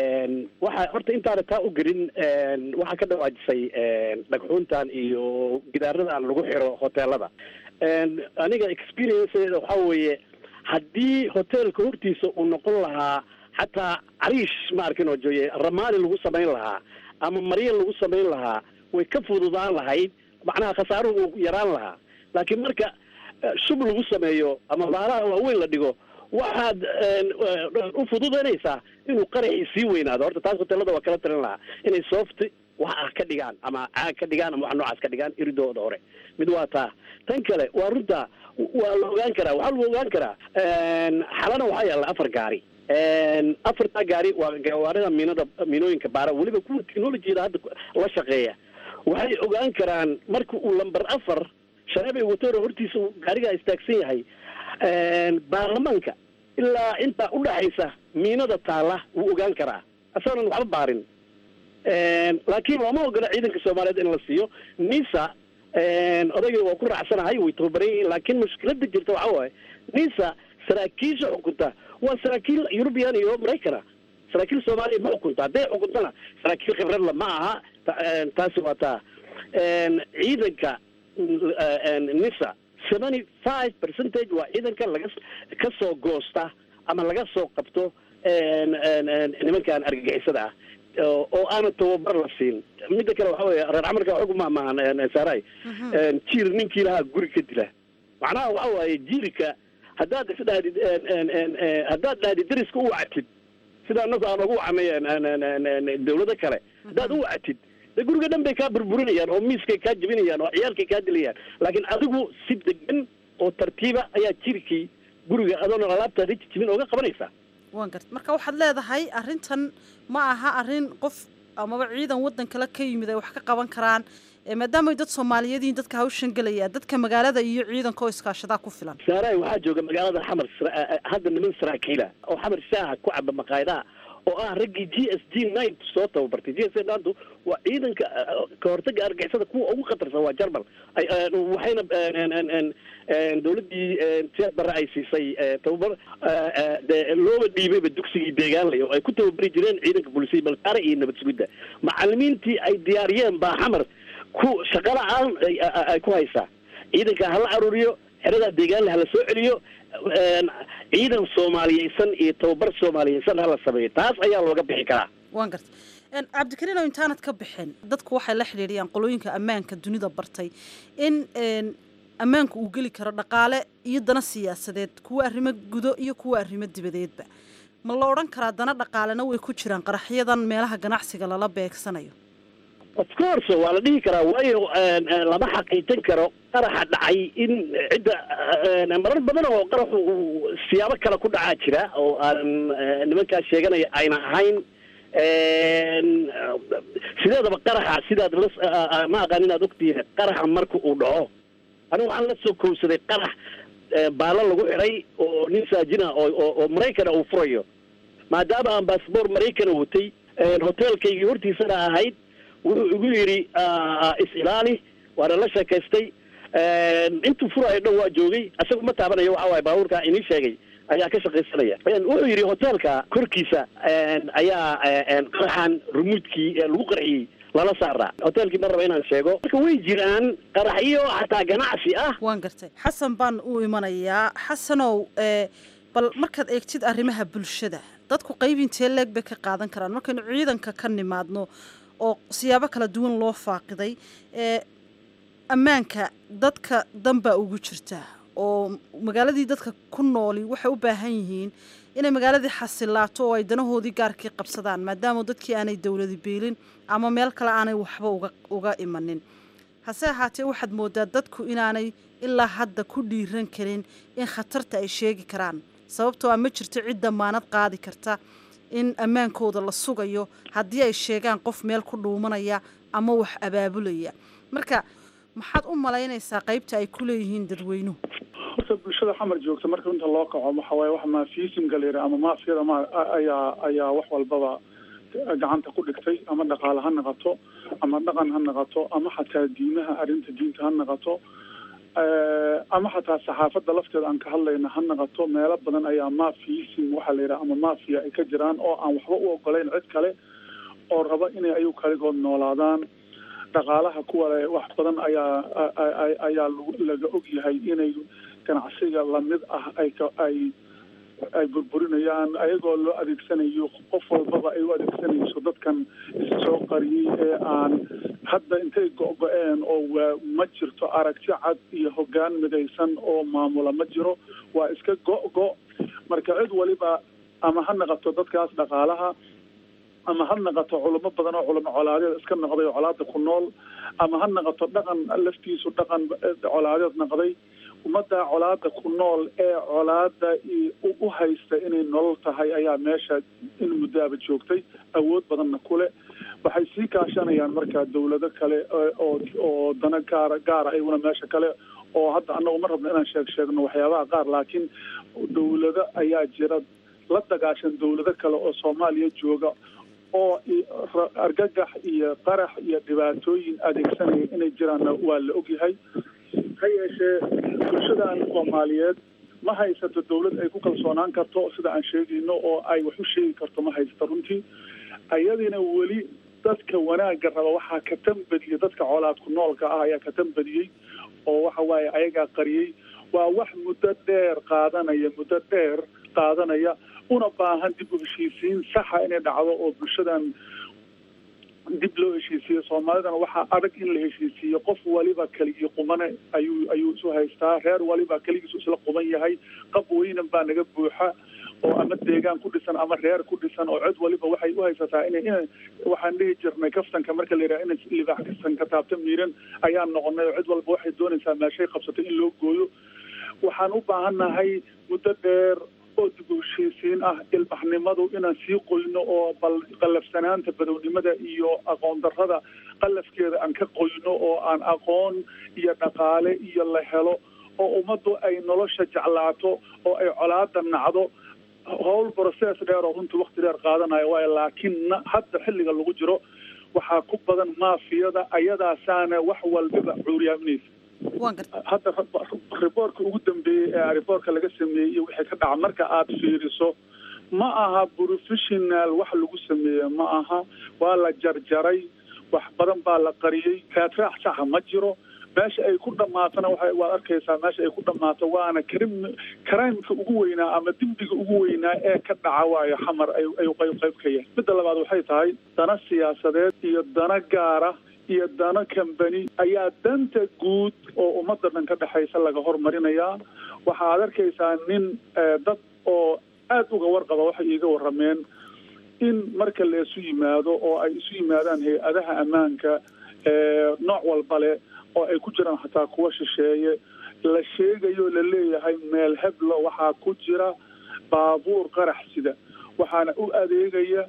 waxa horta intaana taa u gelin waxaa ka dhawaajisay dhagxuuntan iyo gidaaradan lagu xiro hoteelada aniga experienceeda waxaa weeye haddii hoteelka hortiisa uu noqon lahaa xataa cariish ma arkin oo jooye ramaali lagu samayn lahaa ama marya lagu samayn lahaa way ka fududaan lahayd macnaha khasaaruhu uu yaraan lahaa laakiin marka shub lagu sameeyo ama baalaha waaweyn la dhigo waxaad u fududaynaysaa inuu qaraxii sii weynaado horta taas hoteelada waa kala talin lahaa inay soft wax ah ka dhigaan ama caag ka dhigaan ama wax noocaas ka dhigaan iridooda hore mid waa taa tan kale waa runta waa la ogaan karaa waxaa lagu ogaan karaa xalana waxaa yaalla afar gaari afartaa gaari waa gawaarida miinada miinooyinka baara weliba kuwa technologiyada hadda la shaqeeya waxay ogaan karaan marka uu lamber afar shareebay watoro hortiisa uu gaarigaa istaagsan yahay baarlamaanka ilaa intaa udhaxaysa miinada taalla wuu ogaan karaa asagoonan waxba baarin laakiin looma ogola ciidanka soomaaliyeed in la siiyo nisa odayga waa ku raacsanahay way tababaran yihiin laakiin mushkilada jirta waxaa waaye nisa saraakiisha xukunta waa saraakiil eurubian iyo maraykana saraakiil soomaaliya ma xukunta hadday xukuntana saraakiil khibradla ma aha taasi waa taa ciidanka nisa seventy five percentage waa ciidanka laga ka soo goosta ama laga soo qabto nimankan argagixisada ah oo aana tababar la siin midda kale waxa weeye reer camarka xog ma maahan saaray jiir ninkii lahaa guri ka dila macnaha waxa waaye jiirka haddaad isdhahdid haddaad dhahdid dariska u wacatid sida anagu aan ugu wacnay dawlado kale haddaad u wacatid de guriga dhan bay kaa burburinayaan oo miiskay kaa jebinayaan oo ciyaalkay kaa dilayaan laakiin adigu si degan oo tartiiba ayaa jirkii guriga adoona alaabta riji jibin ooga qabanaysaa waan garta marka waxaad leedahay arrintan ma aha arrin qof amaba ciidan waddan kale ka yimid ay wax ka qaban karaan maadaamay dad soomaaliyeed yihiin dadka hawshan gelaya dadka magaalada iyo ciidanka oo iskaashadaa ku filan saaray waxaa jooga magaalada xamar hadda niman saraakiila oo xamar shaaha ku caba maqaayadaha oo ah raggii g s g nine soo tababartay g s ntu waa ciidanka ka hortaga argixisada kuwa ugu khatarsan waa jarmal waxayna dawladdii siyaad barre ay siisay tababar de looba dhiibayba dugsigii deegaanlay oo ay ku tababari jireen ciidanka bolisay balkaare iyo nabad sugidda macalimiintii ay diyaariyeen baa xamar ku shaqala-aan ay ku haysaa ciidanka hala aruuriyo xeradaa deegaanle hala soo celiyo ciidan soomaaliyeysan iyo tababar soomaaliyeysan hala sameeyo taas ayaa looga bixi karaa waan garta cabdikariin oo intaanad ka bixin dadku waxay la xidhiidhiyaan qolooyinka ammaanka dunida bartay in ammaanku uu geli karo dhaqaale iyo dana siyaasadeed kuwa arrimo gudo iyo kuwa arrimo dibadeedba ma la odhan karaa dana dhaqaalena way ku jiraan qaraxyadan meelaha ganacsiga lala beegsanayo of course waa la dhihi karaa waayo lama xaqiijin karo qaraxa dhacay in cidda marar badan oo qaraxu uu siyaabo kale ku dhacaa jira oo aan nimankaas sheeganaya ayna ahayn sideedaba qaraxa sidaad la ma aqaan inaad ogtihiin qaraxa marka uu dhaco aniga waxaan la soo kowsaday qarax baalo lagu xidhay oo nin saajina oo oo maraykana uu furayo maadaama aan baasboor maraykana watay hoteelkaygii hortiisana ahayd wuxuu igu yidhi is-ilaali waana la sheekaystay intuu furaayo dhan waa joogay isaga ma taabanayo waxa waaye baabuurkaa inii sheegay ayaa ka shaqaysanaya wuxuu yidhi hoteelka korkiisa ayaa qaraxan rumuudkii lagu qarxiyey lala saaraa hoteelkii ma raba inaan sheego marka way jiraan qaraxyo xataa ganacsi ah waan gartay xasan baan u imanayaa xasanow bal markaad eegtid arrimaha bulshada dadku qayb intee leeg bay ka qaadan karaan markaynu ciidanka ka nimaadno oo siyaabo kala duwan loo faaqiday ammaanka dadka danbaa ugu jirta oo magaaladii dadka ku nooli waxay u baahan yihiin inay magaaladii xasilaato oo ay danahoodii gaarkii qabsadaan maadaama dadkii aanay dowladi beelin ama meel kale aanay waxba uga uga imanin hase ahaatee waxaad moodaa dadku inaanay ilaa hadda ku dhiiran karin in khatarta ay sheegi karaan sababtoo a ma jirto cid damaanad qaadi karta in ammaankooda la sugayo haddii ay sheegaan qof meel ku dhuumanaya ama wax abaabulaya marka maxaad u malaynaysaa qaybta ay ku leeyihiin dadweynuhu horta bulshada xamar joogta marka inta loo kaco waxa waaye wax maafiisimka la yidhaha ama maafiyada ma ayaa ayaa wax walbaba gacanta ku dhigtay ama dhaqaale ha naqato ama dhaqan ha naqato ama xataa diimaha arrinta diinta ha naqato ama xataa saxaafadda lafteeda aan ka hadlayna ha naqato meelo badan ayaa mafiism waxaa la yidhaha ama mafia ay ka jiraan oo aan waxba u ogolayn cid kale oo raba inay ayagu kaligood noolaadaan dhaqaalaha kuwa le wax badan ayaa ayaa laga og yahay inay ganacsiga lamid ah ay ka ay ay burburinayaan ayagoo loo adeegsanayo qof walbaba ay u adeegsanayso dadkan issoo qariyey ee aan hadda intay go-go-een oo waa ma jirto aragti cad iyo hoggaan midaysan oo maamula ma jiro waa iska go-go marka cid waliba ama ha naqato dadkaas dhaqaalaha ama ha naqato culamo badan oo culamo colaadeed iska noqday oo colaada ku nool ama ha naqato dhaqan laftiisu dhaqan colaadeed noqday ummadda colaada ku nool ee colaada u haysta inay nolol tahay ayaa meesha in muddaaba joogtay awood badanna kule waxay sii kaashanayaan markaa dawlado kale oo oo dana gaara gaara ayaguna meesha kale oo hadda annagu ma rabno inaan sheeg sheegno waxyaabaha qaar laakiin dawlado ayaa jira la dagaashan dawlado kale oo soomaaliya jooga oo argagax iyo qarax iyo dhibaatooyin adeegsanaya inay jiraanna waa la ogyahay ha yeeshee bulshadan soomaaliyeed ma haysato dawlad ay ku kalsoonaan karto sida aan sheegayno oo ay wax u sheegi karto ma haysato runtii ayadina weli dadka wanaagga raba waxaa ka tambadiyey dadka colaadku noolka ah ayaa ka tambadiyey oo waxa waaye ayagaa qariyey waa wax muddo dheer qaadanaya muddo dheer qaadanaya una baahan dib u heshiisiin saxa inay dhacdo oo bulshadan dib loo heshiisiiyo soomaalidana waxaa adag in la heshiisiiyo qof waliba keligii qumane ayuu ayuu isu haystaa reer waliba keligiisu isla quban yahay qab weynan baa naga buuxa oo ama deegaan ku dhisan ama reer ku dhisan oo cid waliba waxay u haysataa ina ina waxaan dhihi jirnay kaftanka marka la yidhaha ina libaax kastan ka taabta miiran ayaan noqonay oo cid walba waxay doonaysaa meeshay qabsatay in loo gooyo waxaan u baahannahay muddo dheer oo dib u heshiisiin ah ilbaxnimadu inaan sii qoyno oo bal qallafsanaanta badownimada iyo aqoon darrada qallafkeeda aan ka qoyno oo aan aqoon iyo dhaqaale iyo la helo oo ummaddu ay nolosha jeclaato oo ay colaada nacdo howl process dheer oo runtii wakti dheer qaadanayo waayo laakiin hadda xilliga lagu jiro waxaa ku badan maafiyada ayadaasaana wax walbaba cuuriyaaminaysa hadda riboorka ugu dambeeyey ee riboorka laga sameeyey iyo wixii ka dhaca marka aad fiiriso ma aha professional wax lagu sameeye ma aha waa la jarjaray wax badan baa la qariyey raadraac saxa ma jiro meesha ay ku dhamaatana waa waad arkaysaa meesha ay ku dhammaato waana krim crimeka ugu weynaa ama dembiga ugu weynaa ee ka dhaca waayo xamar ay ayuu qayb qayb ka yahay midda labaad waxay tahay dana siyaasadeed iyo dana gaara iyo dano kambani ayaa danta guud oo ummadda dhan ka dhexaysa laga hormarinayaa waxaad arkaysaa nin dad oo aad uga warqaba waxay iiga warrameen in marka la isu yimaado oo ay isu yimaadaan hay-adaha ammaanka nooc walba leh oo ay ku jiraan xataa kuwa shisheeye la sheegayo la leeyahay meel heblo waxaa ku jira baabuur qarax sida waxaana u adeegaya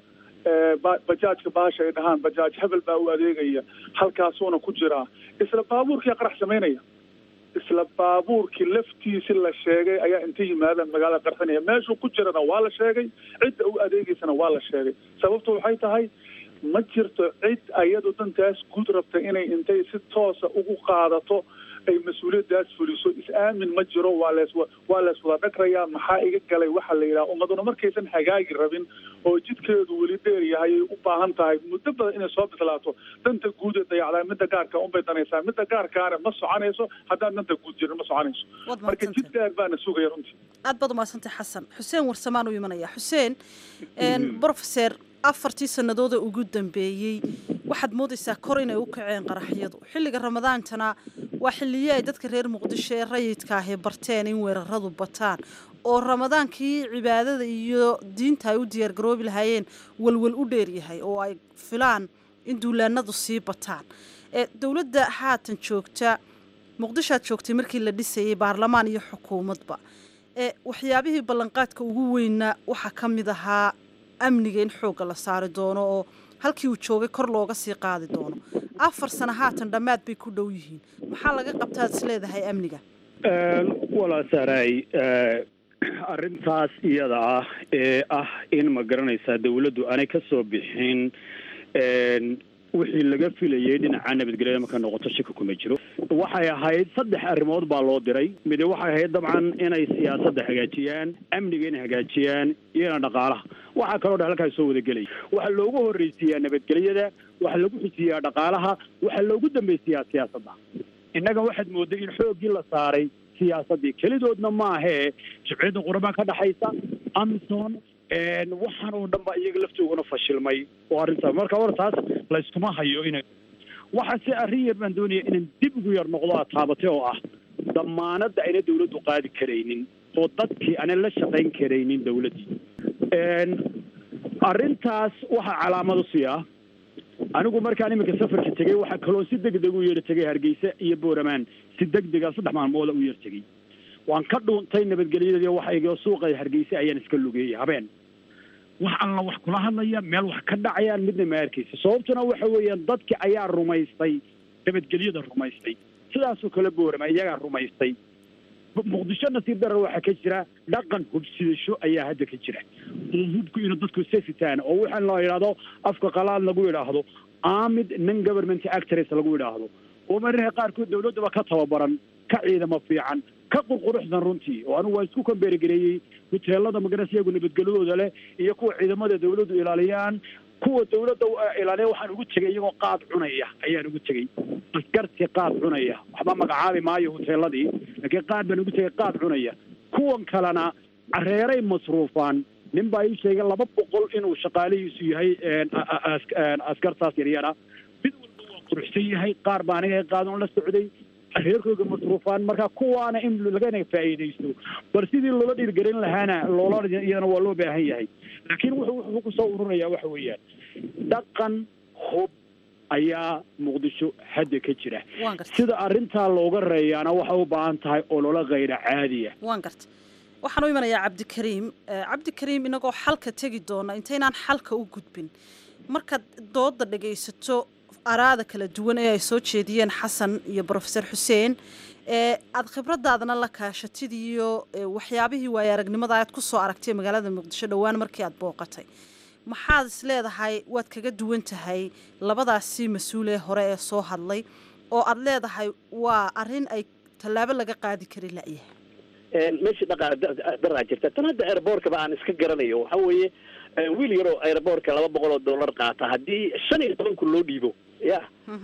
bajaajka baasha ay dhahaan bajaaj hebel baa u adeegaya halkaasuuna ku jiraa isla baabuurkii qarax samaynaya isla baabuurkii laftiisi la sheegay ayaa inta yimaadaan magaalada qarxinaya meeshuu ku jirana waa la sheegay cidda u adeegaysana waa la sheegay sababtu waxay tahay ma jirto cid ayadu dantaas guud rabta inay intay si toosa ugu qaadato ay mas-uuliyadaas fuliso is-aamin ma jiro waa lees waa lees wada dhagrayaa maxaa iga galay waxaa la yidhaha ummaduna markaysan hagaagi rabin oo jidkeedu weli dheer yahay ay u baahan tahay muddo badan inay soo bislaato danta guud ee dayacdaa midda gaarka unbay danaysaa midda gaarkaana ma soconayso haddaan danta guud jirin ma soconayso marka jid dheer baana sugaya runtii aad baad umahadsantay xasan xuseen warsamaan u imanaya xuseen brofeser afartii sanadooda ugu dambeeyey waxaad moodaysaa kor inay u kaceen qaraxyadu xilliga ramadaantana waa xilliye ay dadka reer muqdisho ee rayidka ahi barteen in weeraradu bataan oo ramadaankii cibaadada iyo diinta ay u diyaargaroobi lahaayeen walwal u dheeryahay oo ay filaan in duulaanadu sii bataan dowladda haatan joogta muqdishoad joogtay markii la dhisayay baarlamaan iyo xukuumadba waxyaabihii ballanqaadka ugu weynna waxaa ka mid ahaa amniga in xoogga la saari doono oo halkii uu joogay kor looga sii qaadi doono afar sano haatan dhammaad bay ku dhow yihiin maxaa laga qabtaad is leedahay amniga walaa saaray arrintaas iyada ah ee ah in ma garanaysaa dawladdu aanay ka soo bixin wixii laga filayay dhinaca nabadgelyada marka noqoto shaki kuma jiro waxay ahayd saddex arrimood baa loo diray midi waxay ahayd dabcan inay siyaasadda hagaajiyaan amniga inay hagaajiyaan iyona dhaqaalaha waxaa kaloo dhan halkaas soo wadagelaya waxaa loogu horreysiiyaa nabadgelyada waxaa lagu xusiyaa dhaqaalaha waxaa loogu dambaysiyaa siyaasadda innaga waxaad mooday in xooggii la saaray siyaasaddii kelidoodna maahee jimciyadda qurba ka dhexaysa amison waxaan oo dhan ba iyaga laftooguna fashilmay oo arrintaas marka hore taas layskuma hayo ina waxa si arrin yar baan doonaya inaan dib ugu yar noqdo aad taabatay oo ah damaanadda ayna dawladdu qaadi karaynin oo dadkii aanan la shaqayn karaynin dawladdii arrintaas waxaa calaamad u siyaa anigu markaan iminka safarka tegey waxaa kaloo si deg deg u yeer tegay hargeysa iyo booramaan si deg dega saddex maalmooda u yeer tegey waan ka dhuuntay nabadgelyadii waxaygoo suuqa hargeysa ayaan iska lugeeyey habeen wax alla wax kula hadlaya meel wax ka dhacayaan midna ma arkaysa sababtuna waxa weeyaan dadki ayaa rumaystay nabadgelyada rumaystay sidaasoo kale boorama iyagaa rumaystay muqdisho nasiib darar waxaa ka jira dhaqan hubsidasho ayaa hadda ka jira oo hubku inuu dadku sefitaan oo waxaan la yidhahdo afka qalaad lagu yidhaahdo amid non government actors lagu yidhaahdo oo mararka qaarkood dawladdaba ka tababaran ka ciidamo fiican ka qurquruxsan runtii oo anigu waa isku kambeerigareeyey huteelada magaras iyagu nabadgelyadooda leh iyo kuwa ciidamada dawladdu ilaaliyaan kuwa dawladda ilaaliya waxaan ugu tegay iyagoo qaad cunaya ayaan ugu tegey askartii qaad cunaya waxba magacaabi maayo huteeladii laakiin qaad baan ugu tegay qaad cunaya kuwan kalena careeray masruufaan nin baa ii sheegay laba boqol inuu shaqaalihiisu yahay askartaas yaryara mid walba waa quruxsan yahay qaar baa aniga qaadan la socday reerkooga masruufaan marka kuwaana in lagana faa'iidaysto bal sidii loola dhiirgelin lahaana loola iyadana waa loo baahan yahay laakiin wuxuu wuxuu kusoo ururaya waxa weeyaan dhaqan hub ayaa muqdisho hadda ka jira sida arrintaa looga reeyaana waxay u baahan tahay ololo kayra caadiya waan garta waxaan u imanayaa cabdikariim cabdikariim inagoo xalka tegi doona intaynaan xalka u gudbin markaad dooda dhagaysato araada kala duwan ee ay soo jeediyeen xasan iyo brofesor xuseen ee aada khibradaadana la kaashatid iyo waxyaabihii waaya aragnimada aad ku soo aragtay magaalada muqdisho dhowaan markii aad booqatay maxaad is leedahay waad kaga duwan tahay labadaasi mas-uulee hore ee soo hadlay oo aad leedahay waa arrin ay tallaabo laga qaadi kari la'yahay meeshii dhaqaa daraa jirta tan hadda airboortkaba aan iska garanayo waxa weeye wiil yaroo airboortka laba boqol oo dollar qaata haddii shan iyo toban kun loo dhiibo ya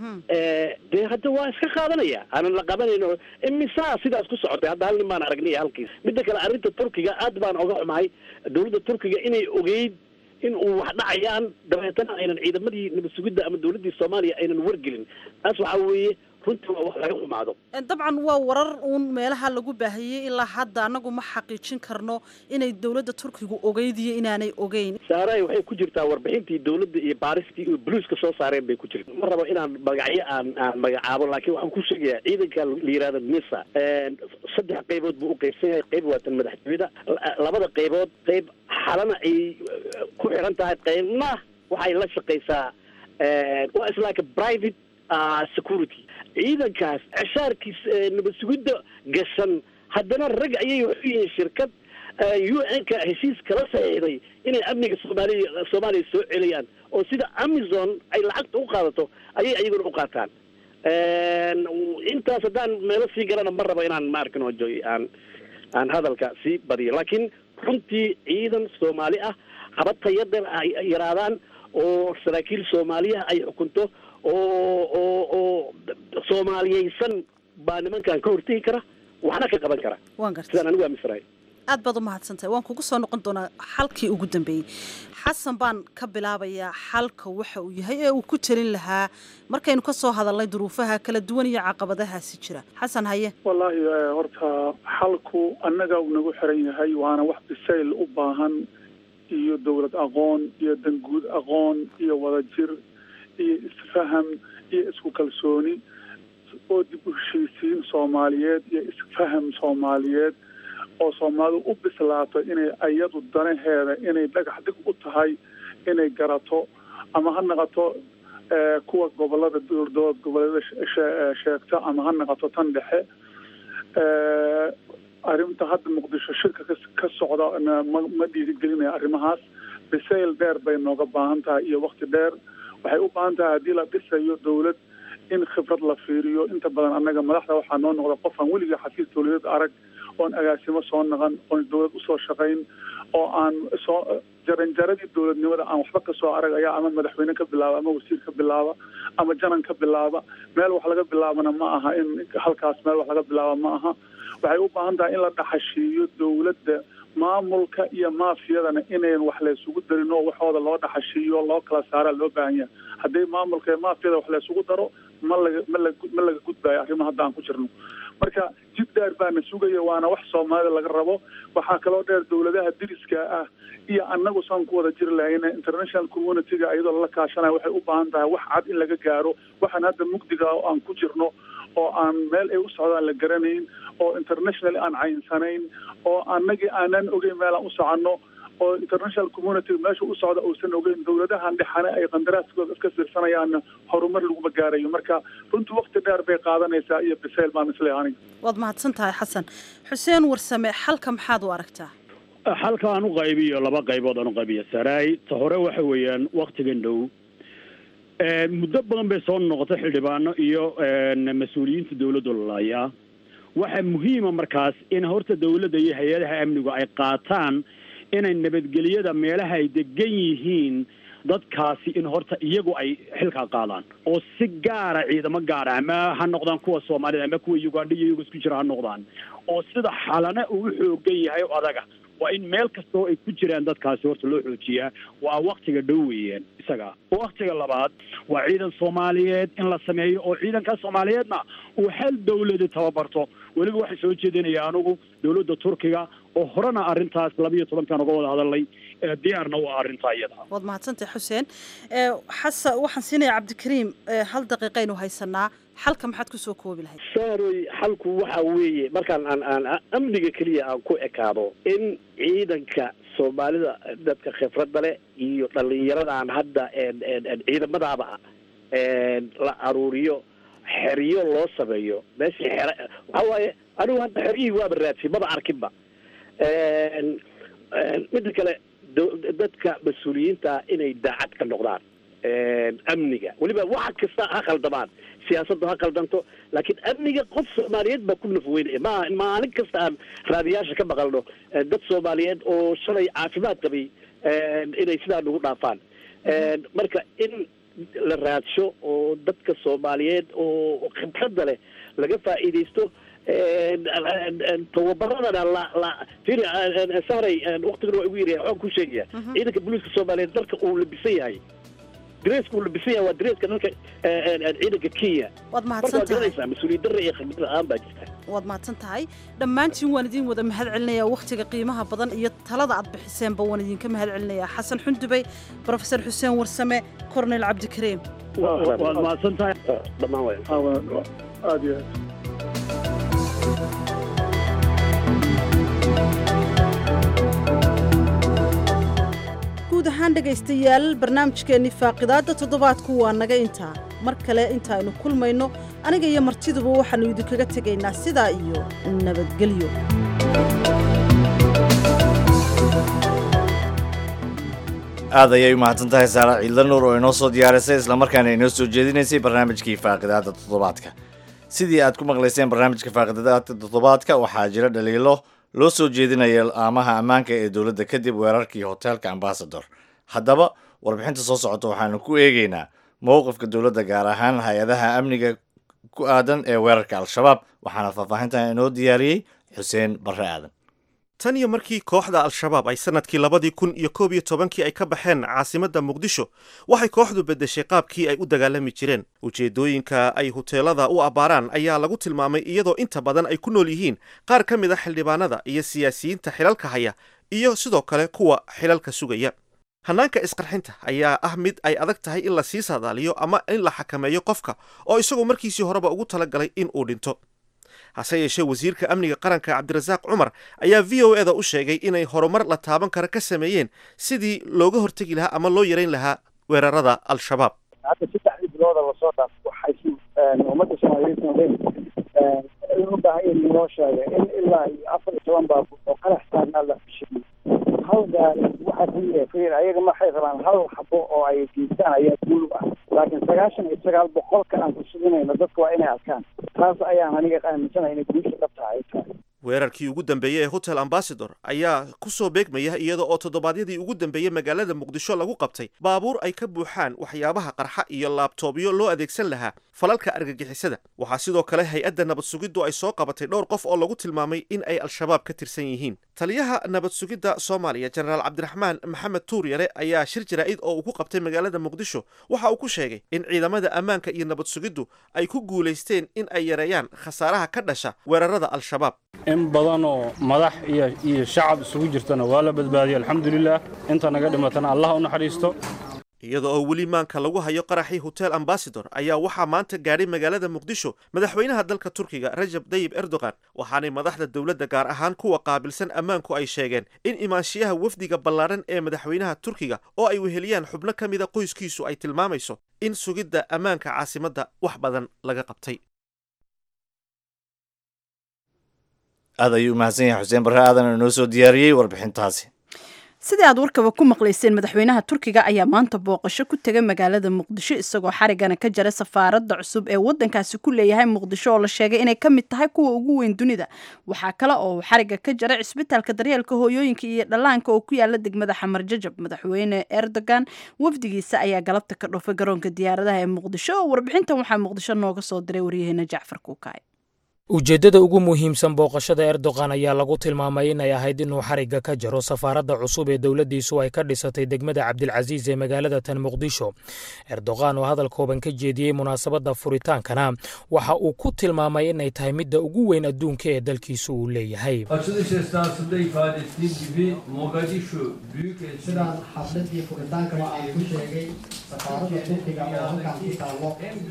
dee hadda waa iska qaadanaya aanan la qabanayno imisaa sidaas ku socotay hadda hal nin baan aragnay halkiis midda kale arrinta turkiga aad baan oga xumahay dawladda turkiga inay ogeyd in uu wax dhacayaan dabeetana aynan ciidamadii nabad sugidda ama dawladdii soomaaliya aynan wargelin taas waxaa weeye runtii waa wax laga xumaado dabcan waa warar uun meelaha lagu baahiyey ilaa hadda annagu ma xaqiijin karno inay dawladda turkigu ogeyd iyo inaanay ogeyn saaray waxay ku jirtaa warbixintii dawladda iyo baaristii iyo buluuska soo saareen bay ku jirta ma rabo inaan magacyo aan aan magacaabo laakiin waxaan ku sheegayaa ciidanka la yihahdo nisa saddex qaybood buu u qaybsan yahay qayb waa tan madaxtooyada labada qaybood qayb xalana ay ku xiran tahay qaybna waxay la shaqaysaa waa islaaka private security ciidankaas ceshaarkiis nabad sugidda gashan haddana rag ayay waxu yihiin shirkad u n-ka heshiis kala saxiixday inay amniga soomaaliya soomaaliya soo celiyaan oo sida amazon ay lacagta u qaadato ayay ayaguna u qaataan intaas haddaan meelo sii galana ma rabo inaan ma arkin oo joy aan aan hadalka sii badiyo laakiin runtii ciidan soomaali ah haba tayadan ay yaraadaan oo saraakiil soomaaliyaha ay xukunto oo oo oo soomaaliyeysan baa nimankan ka hortegi kara waxna ka qaban kara waan garta sidaan anigu aaminsanahay aad baad u mahadsantahay waan kugu soo noqon doonaa xalkii ugu dambeeyey xasan baan ka bilaabayaa xalka waxa uu yahay ee uu ku telin lahaa markaynu ka soo hadalnay duruufaha kala duwan iyo caqabadahaasi jira xasan haye wallaahi horta xalku annaga uu nagu xiran yahay waana wax bisayl u baahan iyo dowlad aqoon iyo danguud aqoon iyo wadajir iyo isfaham iyo isku kalsooni oo dib u heshiisiin soomaaliyeed iyo isfaham soomaaliyeed oo soomaalidu u bislaato inay ayadu danaheeda inay dhagax dig u tahay inay garato ama ha naqato kuwa gobolada dowlad goboleeda sheegta ama ha naqato tan dhexe arrinta hadda muqdisho shirka ka socda ma dhiirigelinaya arrimahaas bisayl dheer bay nooga baahan tahay iyo wakti dheer waxay u baahan tahay haddii la dhisayo dawlad in khibrad la fiiriyo inta badan annaga madaxda waxaa noo noqda qof aan weliga xafiis dawladeed arag oon agaasimo soo naqan oon dawlad usoo shaqayn oo aan soo jaranjaradii dowladnimada aan waxba kasoo aragaya ama madaxweyne ka bilaaba ama wasiir ka bilaaba ama janan ka bilaaba meel wax laga bilaabana ma aha in halkaas meel wax laga bilaaba ma aha waxay u baahan tahay in la dhaxashiiyo dowladda maamulka iyo maafiyadana inayn wax laysugu darin oo waxooda loo dhaxashiiyo loo kala saaraa loo baahan yahay haddii maamulka iyo maafiyada wax laysugu daro ma laga ma la ma laga gudbayo arrimo hadda aan ku jirno marka jid dheer baana sugaya waana wax soomaalida laga rabo waxaa kaloo dheer dowladaha diriska ah iyo annagu saan ku wada jiri lahayna international community-ga iyadoo lala kaashanaya waxay u baahan tahay wax cad in laga gaaro waxaan hadda mugdiga oo aan ku jirno oo aan meel ay u socdaan la garanayn oo international aan cayinsanayn oo annagii aanan ogeyn meel aan u soconno oo international community meesha u socda uusan ogeyn dowladahan dhexane ay qandaraaskooda iska fiirsanayaanna horumar laguma gaarayo marka runtii waqti dheer bay qaadanaysaa iyo bisayl baan isleeyahay aniga waad mahadsan tahay xasan xuseen warsame xalka maxaad u aragtaa xalka aan u qaybiyo laba qaybood aan u qaybiyo saraay ta hore waxa weeyaan waktigan dhow muddo badan bay soo noqotay xildhibaano iyo mas-uuliyiinta dowladda lalayaa waxaa muhiima markaas in horta dowladda iyo hay-adaha amnigu ay qaataan inay nabadgelyada meelaha ay degan yihiin dadkaasi in horta iyagu ay xilkaa qaadaan oo si gaara ciidamo gaara ama ha noqdaan kuwa soomaalida ama kuwa ugandha iyo iyagu isku jira ha noqdaan oo sida xalana uu u xoogan yahay oo adaga waa in meel kastoo ay ku jiraan dadkaasi horta loo xoojiyaa waa waktiga dhow weeyaan isaga waktiga labaad waa ciidan soomaaliyeed in la sameeyo oo ciidanka soomaaliyeedna uu hal dawladi tababarto weliba waxay soo jeedinaya anigu dowladda turkiga oo horena arrintaas labiiyo tobankan uga wada hadalnay diyaarna waa arrintaa iyada waad mahadsantahay xuseen xasan waxaan siinaya cabdikariim hal daqiiqaynu haysanaa xalka maxaad kusoo koobi lahayd saaroy xalku waxa weeye markaan aan aan amniga keliya aan ku ekaado in ciidanka soomaalida dadka khibradda leh iyo dhallinyaradan hadda ciidamadaaba la aruuriyo xeryo loo sameeyo meeshii xere waxa waaye anigu hadda xeryihii waaba raadsi maba arkinba midda kale dadka mas-uuliyiinta inay daacad ka noqdaan amniga weliba waxa kasta ha khaldamaan siyaasaddu ha khaldanto laakiin amniga qof soomaaliyeed baa ku nafweynaya ma maalin kasta aan raadiyaasha ka maqalno dad soomaaliyeed oo shalay caafimaad qabay inay sidaa nagu dhaafaan marka in la raadsho oo dadka soomaaliyeed oo khibradda leh laga faa'iidaysto tababaradana la la firi sahray waktigana waa igu yaryahay waxaan ku sheegaya ciidanka booliiska soomaaliyeed dalka uu labisan yahay dareeska uu labisan yahay waa dareeska dalka ciidanka kenya waad marka mahadsan waa tahay garanaysaa mas-uuliyad darra iyo khibrad la-aan baa jirta waad mahadsan tahay dhammaantiin waan idin wada mahad celinayaa wakhtiga qiimaha badan iyo talada aad bixiseenba waan idinka mahad celinayaa xasan xundubey brofesor xuseen warsame cornel cabdikariim waad mahadsan tahay dhammaan waay aada iyo aad guud ahaan dhegaystayaal barnaamijkeennii faaqidaadda toddobaadku waa naga intaa mar kale intaaynu kulmayno aniga iyo martiduba waxaannu idinkaga tegaynaa sidaa iyo nabadgelyo aad ayay u mahadsan tahay saara ciidla nuur oo inoo soo diyaarisay islamarkaana inoo soo jeedinaysay barnaamijkii faaqidaada toddobaadka sidii aad ku maqlayseen barnaamijka faaqidaada toddobaadka waxaa jira dhaliilo loo soo jeedinaya amaha ammaanka ee dowladda kadib weerarkii hoteelka ambasador haddaba warbixinta soo socota waxaanu ku eegeynaa mowqifka dowladda gaar ahaan hay-adaha amniga ku aadan ee weerarka al-shabaab waxaana faahfaahintan inoo diyaariyey xuseen barre aadan tan iyo markii kooxda al-shabaab ay sannadkii labadii kun iyo koob iyo tobankii ay ka baxeen caasimadda muqdisho waxay kooxdu beddeshay qaabkii ay u dagaalami jireen ujeeddooyinka ay huteelada u abbaaraan ayaa lagu tilmaamay iyadoo inta badan ay ku nool yihiin qaar ka mid a xildhibaanada iyo siyaasiyiinta xilalka haya iyo sidoo kale kuwa xilalka sugaya hannaanka isqarxinta ayaa ah mid ay adag tahay in la sii saadaaliyo ama in la xakameeyo qofka oo isagoo markiisii horeba ugu talagalay in uu dhinto hase yeeshee wasiirka amniga qaranka cabdirasaaq cumar ayaa v o eda u sheegay inay horumar la taaban kara ka sameeyeen sidii looga hortegi lahaa ama loo yarayn lahaa weerarada al-shabaab hadda saddexdii bilooda lasoo dhaaf waxay si ummadda soomaaliyeed noqdeen u baahan in loo sheegay in ilaa iyo afar iyo toban baabuur oo qarax saarnaa la fashiliyey hal gaari waxaa ku yiri fiir ayaga maxay rabaan hal xabo oo ay geystaan ayaa guul u ah laakiin sagaashan iyo sagaal boqolka aan ku suginayno dadka waa inay arkaan taas ayaan aniga aaminsanahay inay guusha dhabta ay tahay weerarkii ugu dambeeyey ee hotel ambasador ayaa ku soo beegmaya iyada oo toddobaadyadii ugu dambeeyey magaalada muqdisho lagu qabtay baabuur ay ka buuxaan waxyaabaha qarxa iyo laabtoobyo loo adeegsan lahaa falalka argagixisada waxaa sidoo kale hay-adda nabad sugiddu ay soo qabatay dhowr qof oo lagu tilmaamay in ay al-shabaab ka tirsan yihiin taliyaha nabad sugidda soomaaliya jenaraal cabdiraxmaan maxamed tuuryare ayaa shir jaraa'id oo uu ku qabtay magaalada muqdisho waxa uu ku sheegay in ciidamada ammaanka iyo nabad sugiddu ay ku guulaysteen in ay yareeyaan khasaaraha ka dhasha weerarada al-shabaab in badan oo madax iyo iyo shacab isugu jirtana waa la badbaadiyey alxamdulilah inta naga dhimatana allah u naxariisto iyada oo weli maanka lagu hayo qaraxii hotel ambasador ayaa waxaa maanta gaadhay magaalada muqdisho madaxweynaha dalka turkiga rajab dayib erdogan waxaanay madaxda dowladda gaar ahaan kuwa qaabilsan ammaanku ay sheegeen in imaanshiyaha wafdiga ballaaran ee madaxweynaha turkiga oo ay weheliyaan xubno ka mida qoyskiisu ay tilmaamayso in sugidda ammaanka caasimadda wax badan laga qabtay aad ayuu umahadsan yahay xuseen barre aadan inoo soo diyaariyey warbixintaasi sidii aad warkaba ku maqlayseen madaxweynaha turkiga ayaa maanta booqasho ku tegay magaalada muqdisho isagoo xarigana ka jaray safaaradda cusub ee wadankaasi ku leeyahay muqdisho oo la sheegay inay ka mid tahay kuwa ugu weyn dunida waxaa kale oo uu xariga ka jaray cisbitaalka daryeelka hooyooyinka iyo dhallaanka oo ku yaala degmada xamar jajab madaxweyne erdogan wafdigiisa ayaa galabta ka dhoofay garoonka diyaaradaha ee muqdisho oo warbixintan waxaa muqdisho nooga soo diray waryaheena jacfar kuukaay ujeeddada ugu muhiimsan booqashada erdogan ayaa lagu tilmaamay inay ahayd inuu xarigga ka jaro safaaradda cusub ee dowladdiisu ay ka dhisatay degmada cabdilcasiis ee magaalada tan muqdisho erdogan oo hadal kooban ka jeediyey munaasabadda furitaankana waxa uu ku tilmaamay inay tahay midda ugu weyn adduunka ee dalkiisu uu leeyahay sidaan xafladii furitaankaba aan ku sheegay safaaradda turkiga oo halkaan ku taallo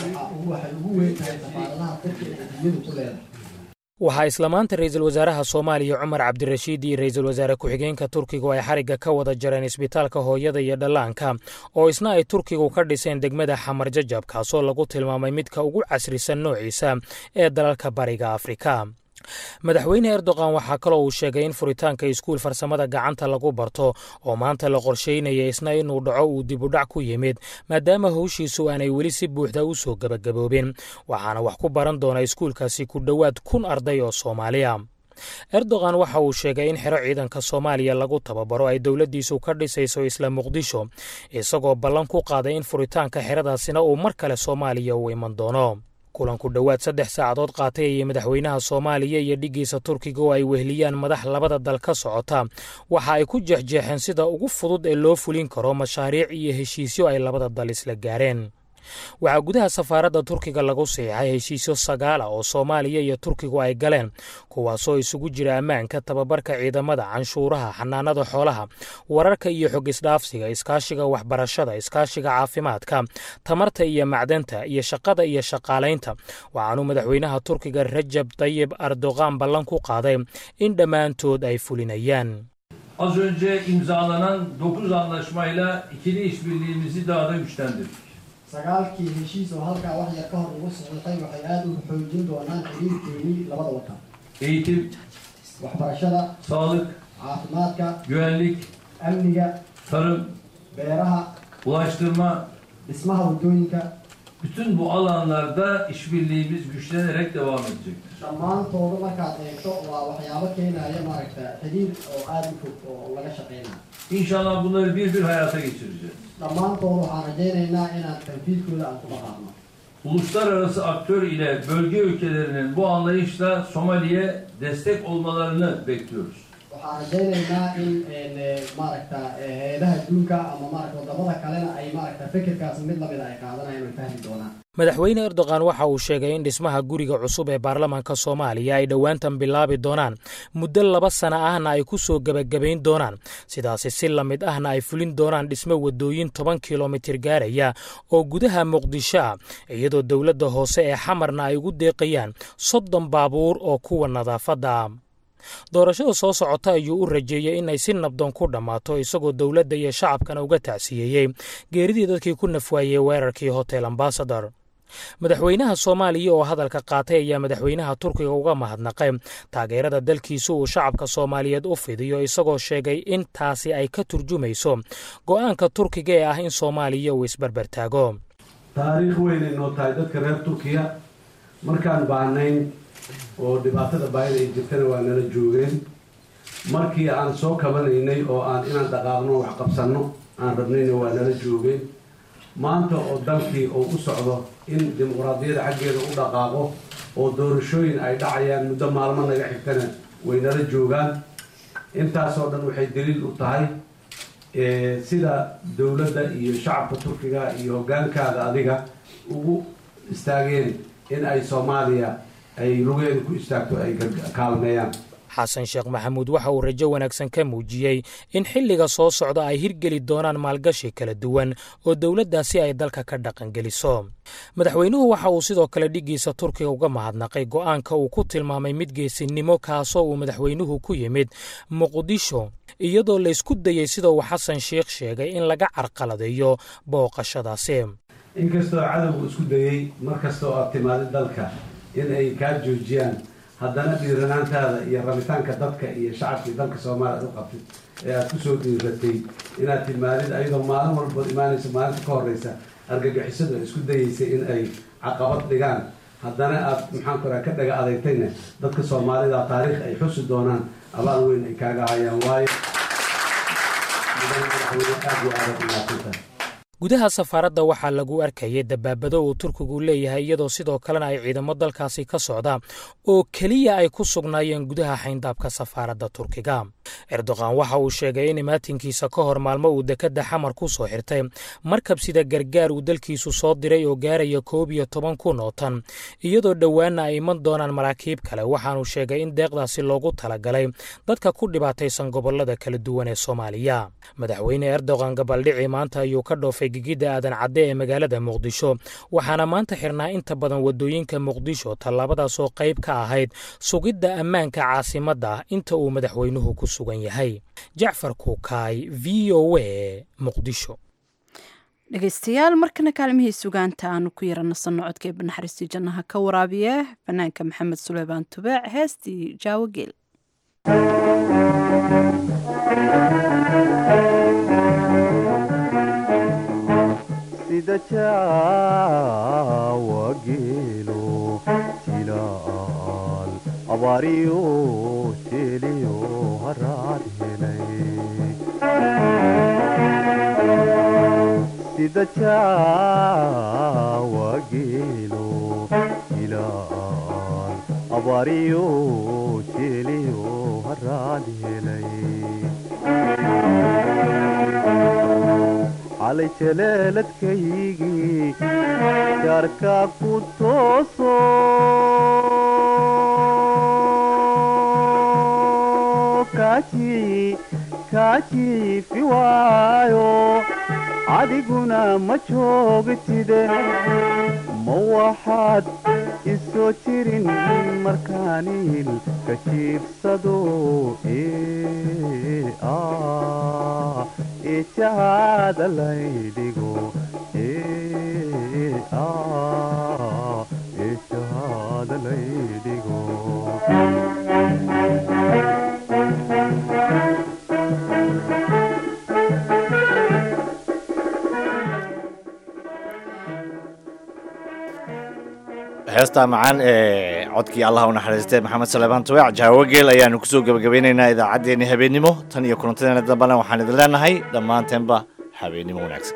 waxay ugu weyn tahay safaaradaha turkiga ee dunyadu ku leedahay waxaa isla maanta ra-iisul wasaaraha soomaaliya cumar cabdirashiid iyo ra-iisul wasaare ku-xigeenka turkigu ay xarigga ka wada jareen isbitaalka hooyada iyo dhallaanka oo isna ay turkigu ka dhiseen degmada xamar jajab kaasoo lagu tilmaamay midka ugu casrisan noociisa ee dalalka bariga afrika madaxweyne erdogan waxaa kaloo uu sheegay in furitaanka iskuul farsamada gacanta lagu barto oo maanta la qorsheynaya isna inuu dhaco uu dibudhac ku yimid maadaama howshiisu aanay weli si buuxda u soo gebagaboobin waxaana wax ku baran doona iskuulkaasi ku dhowaad kun arday oo soomaaliya erdogan waxa uu sheegay in xero ciidanka soomaaliya lagu tababaro ay dowladdiisu ka dhisayso isla muqdisho isagoo ballan ku qaaday in furitaanka xeradaasina uu mar kale soomaaliya u iman doono kulanku dhowaad saddex saacadood qaatay ayay madaxweynaha soomaaliya iyo dhiggiisa turkiga oo ay weheliyaan madax labada dal ka socota waxa ay ku jeexjeexeen sida ugu fudud ee loo fulin karo mashaariic iyo heshiisyo ay labada dal isla gaareen waxaa gudaha safaaradda turkiga lagu siixay heshiisyo sagaala oo soomaaliya iyo turkigu ay galeen kuwaasoo isugu jira ammaanka tababarka ciidamada canshuuraha xanaanada xoolaha wararka iyo xog isdhaafsiga iskaashiga waxbarashada iskaashiga caafimaadka tamarta iyo macdanta iyo shaqada iyo shaqaalaynta waxaanuu madaxweynaha turkiga rajab tayib erdogan ballan ku qaaday in dhammaantood ay fulinayaan Az önce imzalanan 9 anlaşmayla ikili işbirliğimizi daha da güçlendirdik. sagaalkii heshiis oo halkaa wax yar ka hor ugu saxiixay waxay aada u xoojin doonaan xiriirkeenii labada wadan Eğitim, waxbarashada sağlık, caafimaadka güvenlik, amniga tarım, beeraha ulaştırma, dhismaha waddooyinka bütün bu alanlarda işbirliğimiz güçlenerek devam edecektir. dhammaantooda markaad eegto waa waxyaabo keenaya maaragta xiriir oo aada u fog oo laga shaqeynaya İnşallah bunları bir bir hayata geçireceğiz. dhammaantood waxaan rajaynaynaa inaan tanfiidkooda aan ku dhaqaaqno Uluslararası aktör ile bölge ülkelerinin bu anlayışla Somali'ye destek olmalarını bekliyoruz. waxaan rajaynaynaa in maaragta hay-adaha adduunka ama maaragta wadamada kalena ay maaragta fikirkaas mid lamida ay qaadanayaan ay fahmi doonaan madaxweyne erdogan waxa uu sheegay in dhismaha guriga cusub ee baarlamaanka soomaaliya ay dhowaantan bilaabi doonaan muddo laba sana ahna ay ku soo gebagabayn doonaan sidaasi si la mid ahna ay fulin doonaan dhismo waddooyin toban kilomitir gaaraya oo gudaha muqdisho ah iyadoo dowladda hoose ee xamarna ay ugu deeqayaan soddon baabuur oo kuwa nadaafadda ah doorashada soo socota ayuu u rajeeyey inay si nabdoon ku dhammaato isagoo dowladda iyo shacabkana uga tacsiyeeyey geeridii dadkii ku nafwaayey weerarkii hotel ambasador madaxweynaha soomaaliya oo hadalka qaatay ayaa madaxweynaha turkiga uga mahadnaqay taageerada dalkiisu uu shacabka soomaaliyeed u fidiyo isagoo sheegay in taasi ay ka turjumayso go'aanka turkiga ee ah in soomaaliya uu isbarbartaago taariikh weynay noo tahay dadka reer turkiya markaan baahnayn oo dhibaatada baahida ay jirtana waa nala joogeen markii aan soo kabanaynay oo aan inaan dhaqaaqno wax qabsanno aan rabnayna waa nala joogeen maanta oo dalkii uu u socdo in dimuqraadiyadda xaggeeda u dhaqaaqo oo doorashooyin ay dhacayaan muddo maalmo naga xigtana way nala joogaan intaasoo dhan waxay daliil u tahay sida dowladda iyo shacabka turkiga iyo hoggaankaada adiga ugu istaageen in ay soomaaliya ay lugeeda ku istaagto ay kaalmeeyaan xasan sheekh maxamuud waxa uu rajo wanaagsan ka muujiyey in xilliga soo socda ay hirgeli doonaan maalgashi kala duwan oo dowladdaasi ay dalka ka dhaqangeliso madaxweynuhu waxa uu sidoo kale dhiggiisa turkiga uga mahadnaqay go'aanka uu ku tilmaamay mid geesinimo kaasoo uu madaxweynuhu ku yimid muqdisho iyadoo laysku dayey sida uu xasan sheekh sheegay in laga carqaladeeyo booqashadaasi inkastoo cadowgu isku dayey mar kastoo aad timaadid dalka in ay kaa joojiyaan haddana dhiiranaantaada iyo rabitaanka dadka iyo shacabkii dalka soomaaliya aad u qabtid ee aad kusoo dhiiratay inaad timaadid ayadoo maalin walbood imaanaysa maalinta ka horeysa argagixisadu ay isku dayeysay in ay caqabad dhigaan haddana aad maxaan ku raha ka dhaga adeegtayna dadka soomaalida taariikh ay xusi doonaan abaal weyn ay kaaga hayaan waayo aad iyo aad umaadsantahay gudaha safaaradda waxaa lagu arkayay dabaabado uu turkigu leeyahay iyadoo sidoo kalena ay ciidamo dalkaasi ka socda oo keliya ay ku sugnaayeen gudaha xayndaabka safaaradda turkiga erdoqan waxa uu sheegay in imaatinkiisa ka hor maalmo uu dekedda xamar ku soo xirtay markab sida gargaar uu dalkiisu soo diray oo gaaraya koob iyo toban kun oo tan iyadoo dhowaanna ay iman doonaan maraakiib kale waxaanuu sheegay in deeqdaasi loogu talagalay dadka ku dhibaataysan gobollada kala duwan ee soomaaliya madaxweyne erdoqan gabaldhici maanta ayuu ka dhoofay gigidda aadan cadde ee magaalada muqdisho waxaana maanta xirnaa inta badan waddooyinka muqdisho tallaabadaasoo qayb ka ahayd sugidda ammaanka caasimadda inta uu madaxweynuhu ku sugan yahay jacfar kuukaay v o a muqdisho dhegeystayaal markana kaalmihii sugaanta aanu ku yaranasanno codkee banaxariistii jannaha ka waraabiye fanaanka maxamed suleymaan tubeec heestii jaawo geel sida jaawa geelo jilaal abaariyo jeliyo haraad helay sida jaawa geelo jilaal abaariyo jeliyo haraad helay calay jaleeladkaygii jaarka ku tooso kaajiifi waayo adiguna ma joogtide ma waxaad isoo jirin markaaniil ka jiibsado eejahaada laydhigo eejahaada laydhigo heestaa macaan ee codkii allah u naxariistay maxamed saleebaan tuweec jaawogeel ayaanu kusoo gebagabeynaynaa idaacaddeenni habeennimo tan iyo kulantadeena dambena waxaan idin leenahay dhammaanteenba habeennimo wanaagsan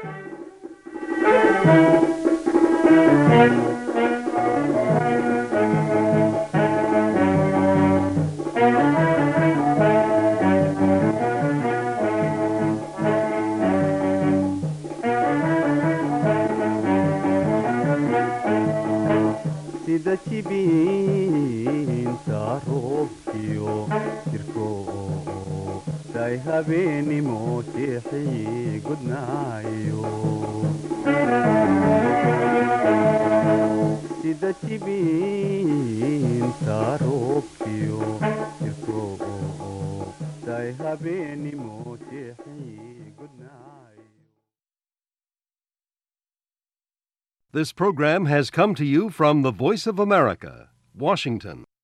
sida jibiinta roobkiyo jirko day habeenimo jeexii gudnaayo sida jibiinta roobkiyo jirko day habeenimo jeexii gudnaayo This program has come to you from the Voice of America, Washington.